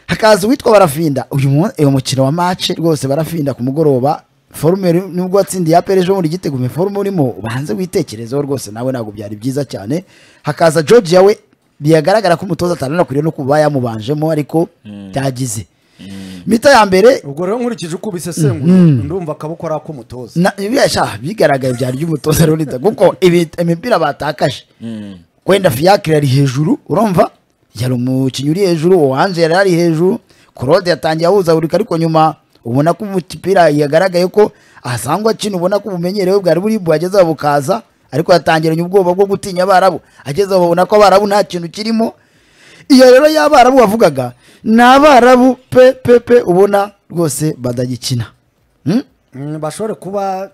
hakaza uwitwa barafinda uyu mu- uyu mukino wa mace rwose barafinda ku mugoroba forume ri- nubwo watsindiye apere ejo bundi igitego me forume urimo ubanze witekerezeho rwose nawe ntabwo byari byiza cyane hakaza georgia we biragaragara ko umutoza atananakwiriye no kuba yamubanjemo ariko byagize mita ya mbere ubwo rero nkurikije uko ubisesengura ndumva akaboko ari ak'umutoza na biriya sha bigaragaye byari by'umutoza Leonidas kuko ibi- imipira batakaje kwenda fiacre yari hejuru urumva yari umukinnyi uri hejuru uwanje yari ari hejuru claude yatangiye ahuzagurika ariko nyuma ubona ko umupira yagaragaye ko asangwa akina ubona ko ubumenyerewe bwari buri buhagezeho bukaza ariko yatangiranye ubwoba bwo gutinya abarabu agezeho babona ko abarabu nta kintu kirimo iyo rero y'abarabu wavugaga ni abarabu pe pe pe ubona rwose badagikina Hmm? Mm, bashobore kuba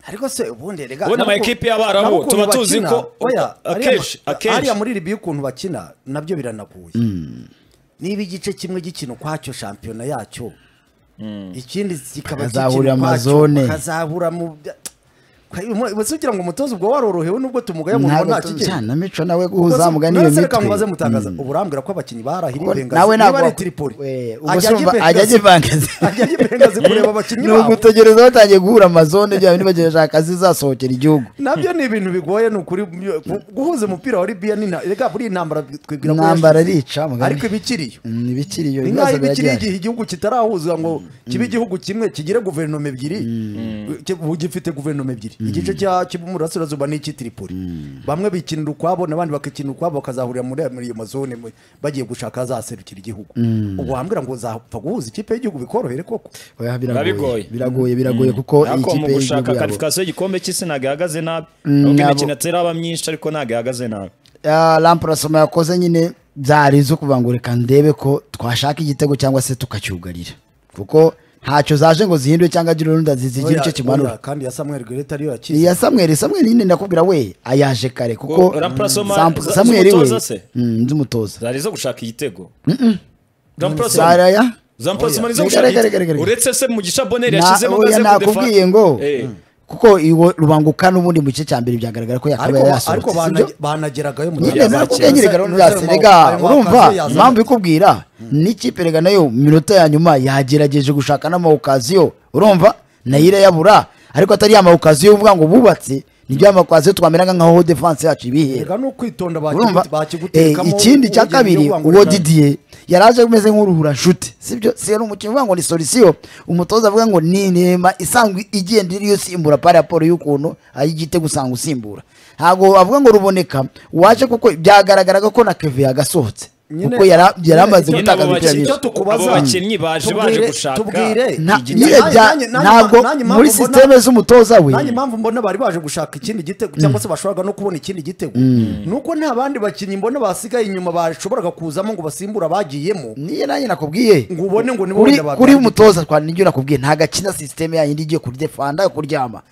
ariko se ubundi rega Ubundi ama nabo- ekipe y'Abarabu, nabo ukuntu tuba tuzi bakina, ko- oya, ariya akenshi- ma- akenshi. ariya muri ribi ukuntu bakina nabyo biranaguye niba igice kimwe gikina ukwacyo shampiyona yacyo ikindi kikaba Bakazahurira gikina ukwacyo amazone. bakazahura mu ubu kugira ngo umutoza ubwo warorohewe n'ubwo tumugaya mu ntabwo nta tu- kigero cyane mico nawe guhuza mugani iyo Naraseka ngo baze mitwe mutagaza ubu urambwira ko abakinnyi barahiriye Ko Bengazi nawe niba ntabwo ari wak- Tripoli we, ubwo ajya urumva ajya ajya ajya i Bengazi. ajya ajya i Bengazi kureba abakinnyi ni babo ugutegereza batangiye guhura amazone bya bindi bagejeje akazi zasohokera igihugu nabyo ni ibintu bigoye ni ukuri gu- guhuza umupira wa libiya n'ina- rega buriya intambara twibwira ko Intambara yashize. arica, mugani. ariko ibikiriyo Mm, ibikiriyo ni ibibazo nk'aho ibikiriyo biragihari igihe igihugu kitarahuza ngo kibe igihugu kimwe kigire guverinoma ebyiri ki- ubu gifite guverinoma ebyiri igice cya- cy'umurasirazuba ni icy'itiripoli bamwe bikinira ukwabo n'abandi bakikinira ukwabo bakazahurira muri muri iyo mazone mu- bagiye gushaka azaserukira igihugu ubwo wambwira ngo uzapfa guhuza ikipe y'igihugu bikorohere koko Oya, Biragoye. biragoye biragoye biragoye kuko iyi ariko mu kipe y'igihugu gushaka yabo karifikasiyo y'igikombe cy'isi ntabwo ihagaze nabi Mm, nubwo ntabwo- imikino ateraba myinshi ariko ntabwo ihagaze nabi Ah, lampurasoma yakoze nyine byari izo kuvuga ngo reka ndebe ko twashaka igitego cyangwa se tukacyugarira kuko ntacyo zaje ngo zihindure cyangwa agire urundi zigira Oya, icyo kimanura oya, kandi ya samuel gereta ariyo yakize iya samweri samweri nyine ndakubwira we ayaje kare kuko Ko Ramplasoma Sam- za- samweri we z'umutoza se? Mm, z'umutoza zari zo gushaka igitego zaraya zamprasoma nizo Oya. gushaka Gare, gare, igitego. gare, gare. uretse se mugisha boneri Na- yashizemo oya, maze nakubwiye ngo Eh. kuko iwo rubanguka n'ubundi mu gice cya mbere byagaragara ko ariko yakabaye ba- ariko yasohotse sibyo banage- banageragayo mu nyine Yabaye nakubwiye nyine cyane. gahunda ya senega urumva impamvu ikubwira n'ikipe rega nayo mu minota ya nyuma yagerageje gushaka n'amawukaziyo urumva nayo irayabura ariko atari ya mawukaziyo uvuga ngo bubatse nibyo ya mawukaziyo twamera nk'aho defanse yacu ibihera reka ni ukwitondera urumva Eh, bakigu- ikindi cya ugenda kabiri uvuga ngo uwo reka- didiye yari aje ameze nk'uruhura nshuti sibyo si yari umukinnyi uvuga ngo ni solisiyo umutoza avuga ngo ni inema isanzwe igenda iriyo usimbura pa raporo y'ukuntu ay'igitego usanga usimbura ntabwo avuga ngo ruboneka waje kuko byagaragaraga ko na keve yagasohotse Nyine- kuko yari yari amaze Nyine abo gutakaza ibitero bakinnyi- byinshi icyo tukubaza abo bakinnyi baje baje Tubwire- gushaka tubwire Nta- igitego. nyine bya- Nanjye- nanjye- ntabwo nanjye impamvu muri mbona- sisiteme z'umutoza we nanjye impamvu mbona bari baje gushaka ikindi gitego cyangwa se bashobora no kubona ikindi gitego nuko nta bandi bakinnyi mbona basigaye inyuma bashoboraga kuzamo ngo basimbura abagiyemo niyo nanjye nakubwiye ngo ubone ngo nibo kuri wenda kuri babyangiza. umutoza twa nibyo nakubwiye nta gakina sisiteme yanyu indi igiye kuri defanda yo kuryama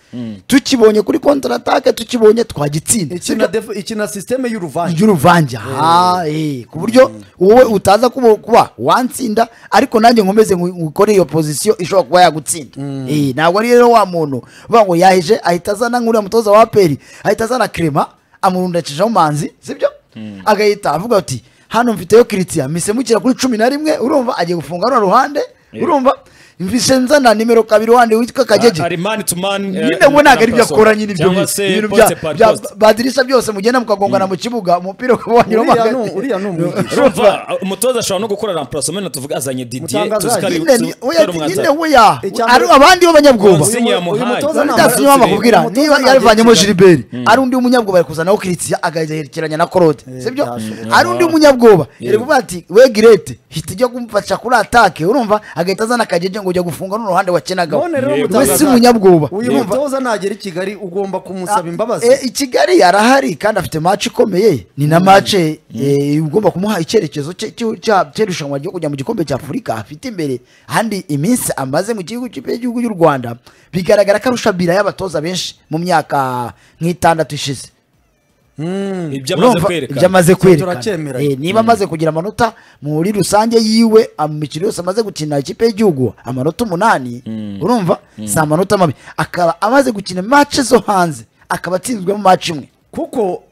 tukibonye kuri kontratake tukibonye twagitsinda ikina def- ikina sisiteme y'uruvange ry'uruvange aha eh, ku buryo wowe utaza kuba- kuba wantsinda ariko nanjye nkomeze ngu- ngukore iyo pozisiyo ishobora kuba yagutsinda Eh, ntabwo ari rero wa muntu uvuga ngo yahije ahita azana nk'uriya mutoza wa peri ahita azana krema amurundakishaho manzi sibyo agahita avuga ati hano mfiteyo kiritiya mise mukira kuri cumi na rimwe urumva agiye gufunga runo ruhande urumva mvise nzana nimero kabiri wande witwa kagege ari man to man eh, nyine ngo ntabwo ari ibyo Ramplasoma. akora nyine ibyo Cyangwa bintu- se ibintu poste bya- par bya poste. badirisha byose mugenda mukagongana mu kibuga umupira ukaba wanyuramo Uriya hagati. ni- uriya ni umwigisha. urumva umutoza ashobora no gukora ramprasoma na tuvuga azanye didiye Mutangazaje. tuzi ko ari- Nyine ni- tuzi ko oya, ari nyine umwanzuro. weya Icya ari mbere- abandi b'abanyabwoba Uyu mutoza yamuhaye. bari ntabwo- byasinye bakubwira umutoza niba ntabwo yarivanyemo yatsinda. jiliberi ari undi munyabwoba ari kuzanaho kiritiya agaherekeranya na korode sibyo byashoboka. ari undi munyabwoba yari kuvuga ati we girete hita ujya kumfasha kuri atake urumva agahita azana akagege ngo ujya gufunga n'uruhande wakenagaho none rero Yego. we mutangazaje. si umunyabwoba uyu mutoza nagera i kigali ugomba kumusaba imbabazi Eh, i kigali yarahari kandi afite match ikomeye ni na match eh, ugomba kumuha icyerekezo cye- cyo- cya- cy'irushanwa ryo kujya mu gikombe cya afurika afite imbere handi iminsi amaze mu gihugu cy'imbere y'igihugu y'u rwanda bigaragara ko arusha bira y'abatoza benshi mu myaka nk'itandatu ishize ibyo amaze Urumva? kwerekana ibyo amaze kwerekana Turacyemeranya. Eh, niba amaze kugira amanota muri rusange yiwe mu mikino yose amaze gukina ikipe y'igihugu amanota umunani urumva si amanota mabi akaba amaze gukina match zo hanze akaba atsinzwemo match imwe kuko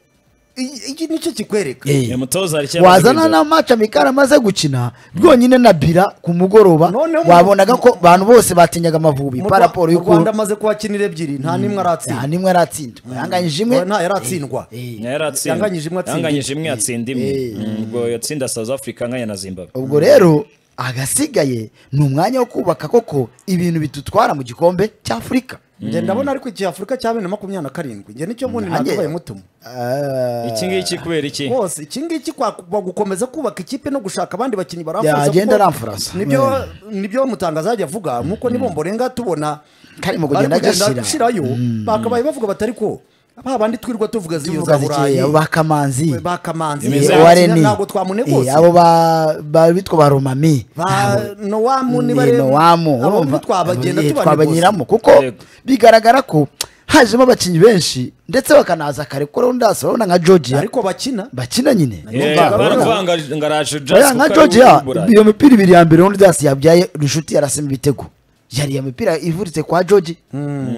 i- iki nicyo kikwereka Eh. uyu mutoza hari icyo yamaze wazana kwerekana. na match amikari amaze gukina rwonyine na bira ku mugoroba Noneho mu- wabonaga ko abantu bose batinyaga amavubi Mu pa Rwa- raporo mu rwanda y'ukuntu amaze kuhakinira ebyiri nta n'imwe nta aratsinda nimwe aratsinda yanganyije imwe nta yaratsindwa Eh, Nayo aratsinda. Yanganyije imwe atsinda Yanganyije imwe atsinda imwe Mm, ubwo yatsinda south africa anganya na zimbabwe ubwo rero agasigaye ni umwanya wo kubaka koko ibintu bidutwara mu gikombe cy'afurika njye ndabona ariko iki afurika cya bibiri na makumyabiri na karindwi njye nicyo mbundi Nanjye- nakabaye mutuma Ah, iki ngiki kubera iki rwose iki ngiki kwa- kwa gukomeza kubaka ikipe no gushaka abandi bakinnyi baramfurasa Yagenda kuko aramfurasa. nibyo nibyo mutangaza yajya avuga nk'uko nibombo renga tubona Kari mu bari kugenda agashyira. gushyirayo bakabaye bavuga batari ko ba bandi twirirwa tuvuga z'iyo tuvuga za zikeya, burayi bakamanzi bakamanzi Imeze eh, ORN, ntabwo twamuneguza eh, abo ba- ba- bitwa ba romami ba nowamu niba ni nowamu urumva twabagenda eh, tubanegura twabanyuramo kuko Yego. bigaragara ko hajemo abakinnyi benshi ndetse bakanaza kare kuko rero ndasa urabona nka georgia ariko bakina bakina nyine Eh, Urumva, urabona? baravuga ngo- ngo araje Jazz Oya, kuko nka ari georgia uw'i Burayi. iyo mipira ibiri ya mbere rero ndasa yabyaye rushuti yarasema ibitego yari iyo mipira ivuritse kwa georgia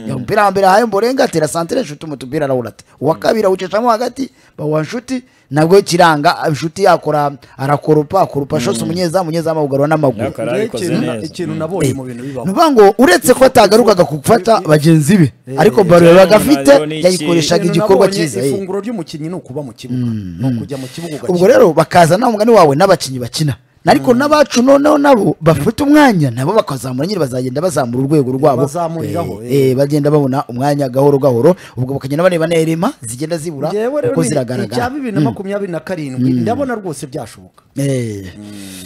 iyo mupira wa mbere ahaye mborenga atera santire nshuti umutupira arawurata uwa kabiri awucishamo hagati bawuha nshuti nabwo kiranga nshuti yakora arakoropa akoropa shose umunyezamu umunyezamu awugarura n'amaguru Yaka- Karabikoze ikintu na- neza. ikintu nabonye mu bintu bibaho nuvuga ngo uretse ko atagarukaga gufata bagenzi be ariko baro yabaga afite yayikoreshaga Ikintu igikorwa nabonye, cyiza eh. ifunguro ry'umukinnyi ni ukuba mu kibuga ni ukujya mu kibuga ubwo ugakina. rero bakaza nawe mugani wawe n'abakinnyi bakina ariko n'abacu noneho nabo bafite umwanya nabo bakazamura nyine bazagenda bazamura urwego rwabo bazamuriraho, Eh, eh, bagenda babona umwanya gahoro gahoro ubwo bakagenda bareba na erema zigenda zibura Njyewe rero kuko ni- icya ziragaragara bibiri na makumyabiri na karindwi ndabona rwose byashoboka Eh,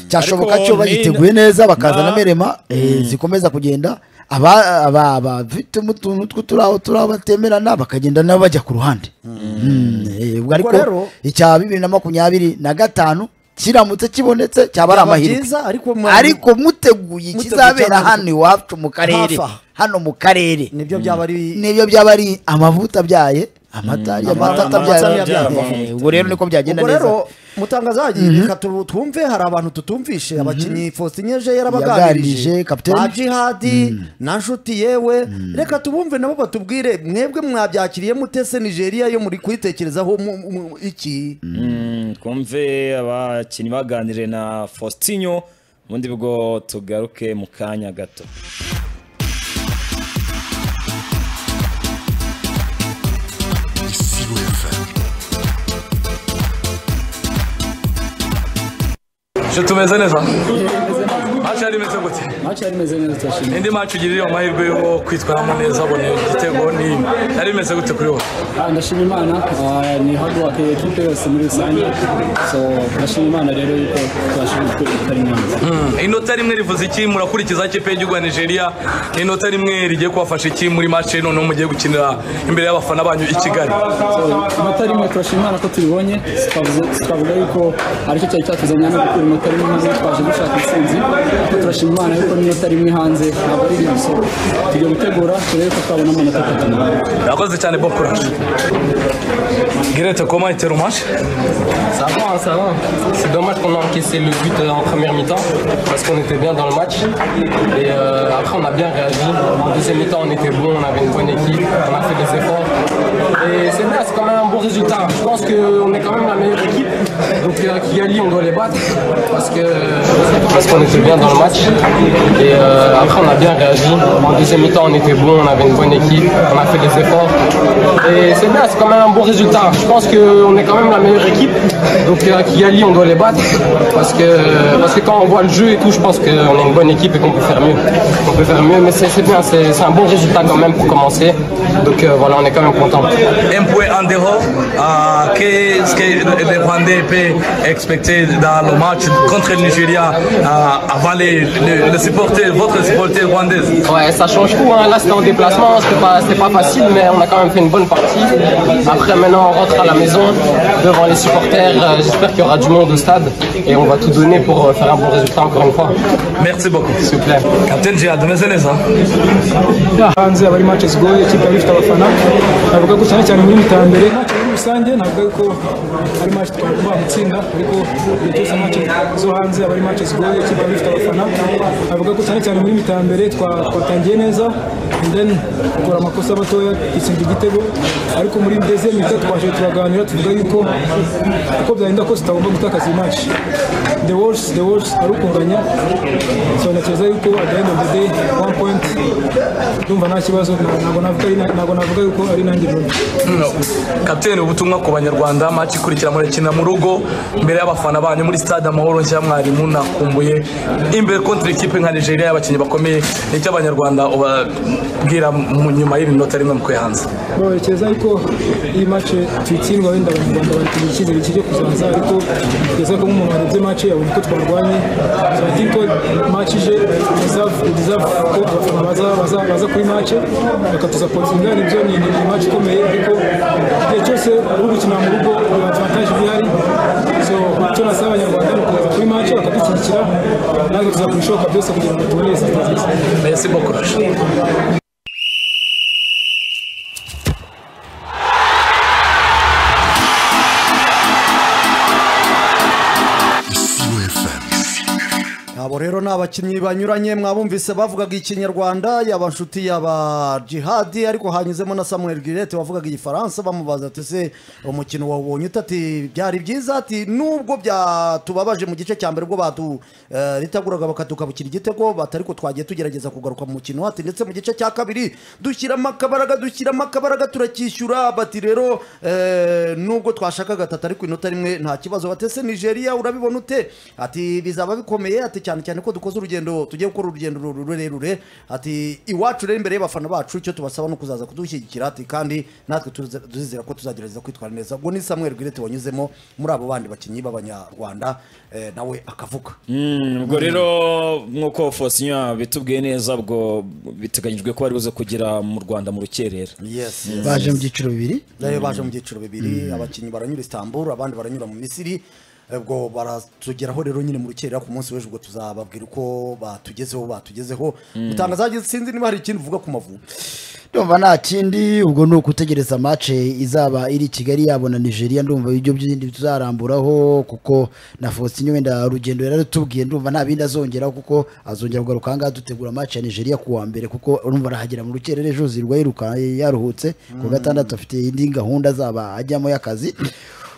cyashoboka Ariko cyo ni- bagiteguye neza bakaza na- na merema eh, zikomeza kugenda aba- aba- abafitemo utuntu tw'uturaho turaho batemerana bakagenda nabo bajya ku ruhande Mm, eh, ubwo ariko rero- icya bibiri na makumyabiri na gatanu kiramutse kibonetse cyaba ari Byaba amahirwe byiza, ariko mwa- ariko muteguye muteguye ikizabera icyabera- hano iwacu mu Hafi karere aha. hano mu karere nibyo byaba ari nibyo byaba ari amavuta abyaye amata amata amata abyaye abyara Eh, ubwo rero niko byagenda ubwo neza rero mutangazaji reka tu- twumve hari abantu tutumvishe abakinnyi Faustin Eje yarabaganirije Yaganirije, captain. ba Jihadi na Nshuti yewe reka tubumve nabo batubwire mwebwe mwabyakiriye mutese Nigeria yo muri kuyitekerezaho mu- mu- iki twumve abakinnyi baganiriye na Faustinho ubundi bwo tugaruke mu kanya gato Je tumeze neza haci hari imeze gute indi maci ugirira amahirwe yo kwitwaramo neza abona igitego ni yari imeze gute kuri wowe Ah, ndashima imana Ah, ni hard work ya ekipe yose muri rusange so ndashima imana rero yuko tubashije gukora imyanzuro inota rimwe rivuze iki murakurikiza ikipe y'igihugu ya nigeria ni inota rimwe rigiye kubafasha iki muri maci noneho mugiye gukinira imbere y'abafana banyu i kigali inota rimwe turashima imana ko tubibonye twavuze- twavuga yuko aricyo cyari cyatuzanye hano gukura inota rimwe maze twaje dushaka intsinzi ariko turashima imana yuko n'inota rimwe hanze ntabwo ari rimwe so tujya gutegura turebe ko twabona amanota atatu urakoze cyane bo kuraje girete koma itera maci Ça va, hein, ça va. C'est dommage qu'on a encaissé le but euh, en première mi-temps parce qu'on était bien dans le match. Et euh, après, on a bien réagi. En deuxième mi-temps, on était bon, on avait une bonne équipe, on a fait des efforts. Et c'est bien, c'est quand même un bon résultat. Je pense qu'on est quand même la meilleure équipe. Donc, euh, Kigali, on doit les battre parce que parce qu'on était bien dans le match. Et euh, après, on a bien réagi. En deuxième mi-temps, on était bon, on avait une bonne équipe, on a fait des efforts. Et c'est bien, c'est quand même un bon résultat. Je pense qu'on est quand même la meilleure équipe. Donc euh, à Kigali, on doit les battre. Parce que, parce que quand on voit le jeu et tout, je pense qu'on est une bonne équipe et qu'on peut faire mieux. On peut faire mieux, mais c'est c'est bien, c'est c'est un bon résultat quand même pour commencer. Donc euh, voilà, on est quand même content. empue andeho uh, que es que les Rwandais peut expecter dans le match contre le Nigeria euh, avant les, les, les supporters, votre supporter rwandaise. Ouais, ça change tout. hein. Là, c'était en déplacement, c'était pas, c'était pas facile, mais on a quand même fait une bonne partie. Après, maintenant, on rentre à la maison devant les supporters. Euh, J'espère qu'il y aura du monde au stade et on va tout donner pour euh, faire un bon résultat encore une fois. Merci beaucoup. S'il vous plaît. Captain Jihad, umeze neza hanze aba ari match zigoye ikipe ifite abafana navuga ko cyane cyane muri mitambere match muri rusange navuga ko ari match twagomba gutsinda ariko igihe cyose match zo hanze aba ari match zigoye ikipe ifite abafana navuga ko cyane cyane muri mitambere twa- twatangiye neza and then dukora amakosa matoya dutsinda igitego ariko muri deze mita twaje turaganira tuvuga yuko uko byagenda kose tutagomba gutakaza iyi match the worst the worst ari ukunganya so natekereza yuko at the end of the day one point ndumva nta kibazo nta- ntabwo navuga ari na- ntabwo navuga yuko ari nanjye mubi Captain ubutumwa ku banyarwanda match ikurikira murakina mu rugo mbere y'abafana banyu muri stade amahoro nshya mwarimu nakumbuye imbere contre ikipe nka Nigeria y'abakinnyi bakomeye nicyo abanyarwanda ubabwira mu- nyuma y'iri nota rimwe mukwe hanze bawerekeza yuko iyi mace tuyitsindwa wenda abanyarwanda bari icyizere kijya kuzaza ariko kugeza ko nk'umuntu warebye mace yabona uko twarwanye so I think ko mace ije deserve deserve ko abafana baza baza baza kuri mace bakatusapotinga nibyo ni ni ni mace ikomeye ariko igihe cyose uri gukinira mu rugo hari advantage ihari so icyo nasaba abanyarwanda ni ukuza kuri mace bakadushyigikira natwe tuzakubishoboka byose kugira ngo tubone serivisi nziza merci beaucoup Rachid. abo rero ni abakinnyi banyuranye mwabumvise bavugaga ikinyarwanda yaba nshuti yaba jihadi ariko hanyuzemo na samuel girete wavugaga igifaransa bamubaza ati se umukino wawubonye ute ati byari byiza ati nubwo byatubabaje mu gice cya mbere ubwo baturitaguraga bakatukabukira igitego bati ariko twagiye tugerageza kugaruka mu mukino ati ndetse mu gice cya kabiri dushyiramo akabaraga dushyiramo akabaraga turacyishyura bati rero eh, nubwo twashakaga tatu ariko inota rimwe nta kibazo batese nigeria urabibona ute ati bizaba bikomeye ati cyane cyane ko dukoze urugendo tugiye gukora urugendo ruru- rurerure ati iwacu rero imbere y'abafana bacu icyo tubasaba ni ukuzaza kudushyigikira ati kandi natwe tuze- tuzizera ko tuzagerageza kwitwara neza ubwo ni samuel gwirete wanyuzemo muri abo bandi bakinnyi b'abanyarwanda eh, nawe akavuga ubwo rero nk'uko Faustinho bitubwiye neza ubwo biteganyijwe ko bari buze kugera mu rwanda mu rukerera yes baje mu byiciro bibiri Rero baje mu byiciro bibiri abakinnyi baranyura Istanbul abandi baranyura mu Misiri ubwo baratugeraho rero nyine mu rukerera ku munsi w'ejo ubwo tuzababwira uko batugezeho batugezeho utangazaje sinzi niba hari ikindi uvuga ku mavubi ndumva nta kindi ubwo ni ugutegereza mace izaba iri i kigali yabo na nigeria ndumva ibyo byindi tuzaramburaho kuko na faustin wenda urugendo yari arutubwiye ndumva nta bindi azongeraho kuko azongera kugaruka ahangaha dutegura mace ya nigeria ku wa mbere kuko urumva arahagera mu rukerere ejo zirirwa yiruka yaruhutse ku wa gatandatu afite indi gahunda azaba ajyamo y'akazi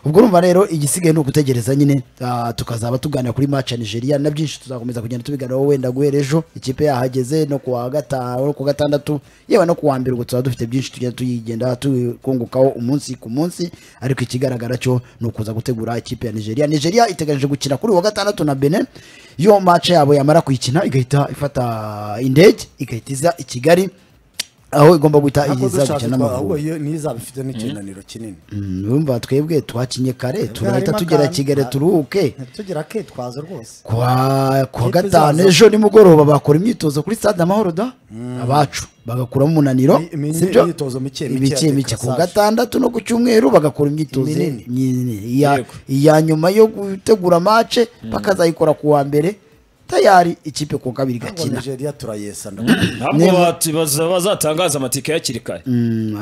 ubwo urumva rero igisigaye ni ugutegereza nyine ah, tukazaba tuganira kuri match ya nigeria na byinshi tuzakomeza kugenda tubiganiraho wenda guhera ejo ikipe yahageze no kuwa gatanu no ku wa gatandatu yewe no ku wa mbere ubwo tuzaba dufite byinshi tugenda tuyigenda tukungukaho umunsi ku munsi ariko ikigaragara cyo ni ukuza gutegura ikipe ya nigeria nigeria iteganyije gukina kuri uyu wa gatandatu na benin iyo match yabo yamara kuyikina igahita ifata indege igahita iza i kigali aho igomba guhita ntabwo iza dushaka gukina n'amavubi ahubwo iyo niyo izaba ifite n'ikinaniro kinini urumva twebwe twakinye kare turahita harimo tugera akantu. kigali turuhuke ntitugire akitwazo rwose kwa kuwa Ikipe gatanu zazo. ejo nimugoroba bakora imyitozo kuri stade amahoro da abacu bagakuramo umunaniro Mi- mi- sibyo? imyitozo mike, mike, mike reka mike ku safi. gatandatu no ku cyumweru bagakora imyitozo Iminini. minini. iya Yego. iya nyuma yo gutegura mace bakazayikora ku wa mbere tayari ikipe ku wa kabiri ntabwo igakina nigeria turayesa ndabona ntabwo bati- baza- bazatangaza amatike hakiri kare Mm,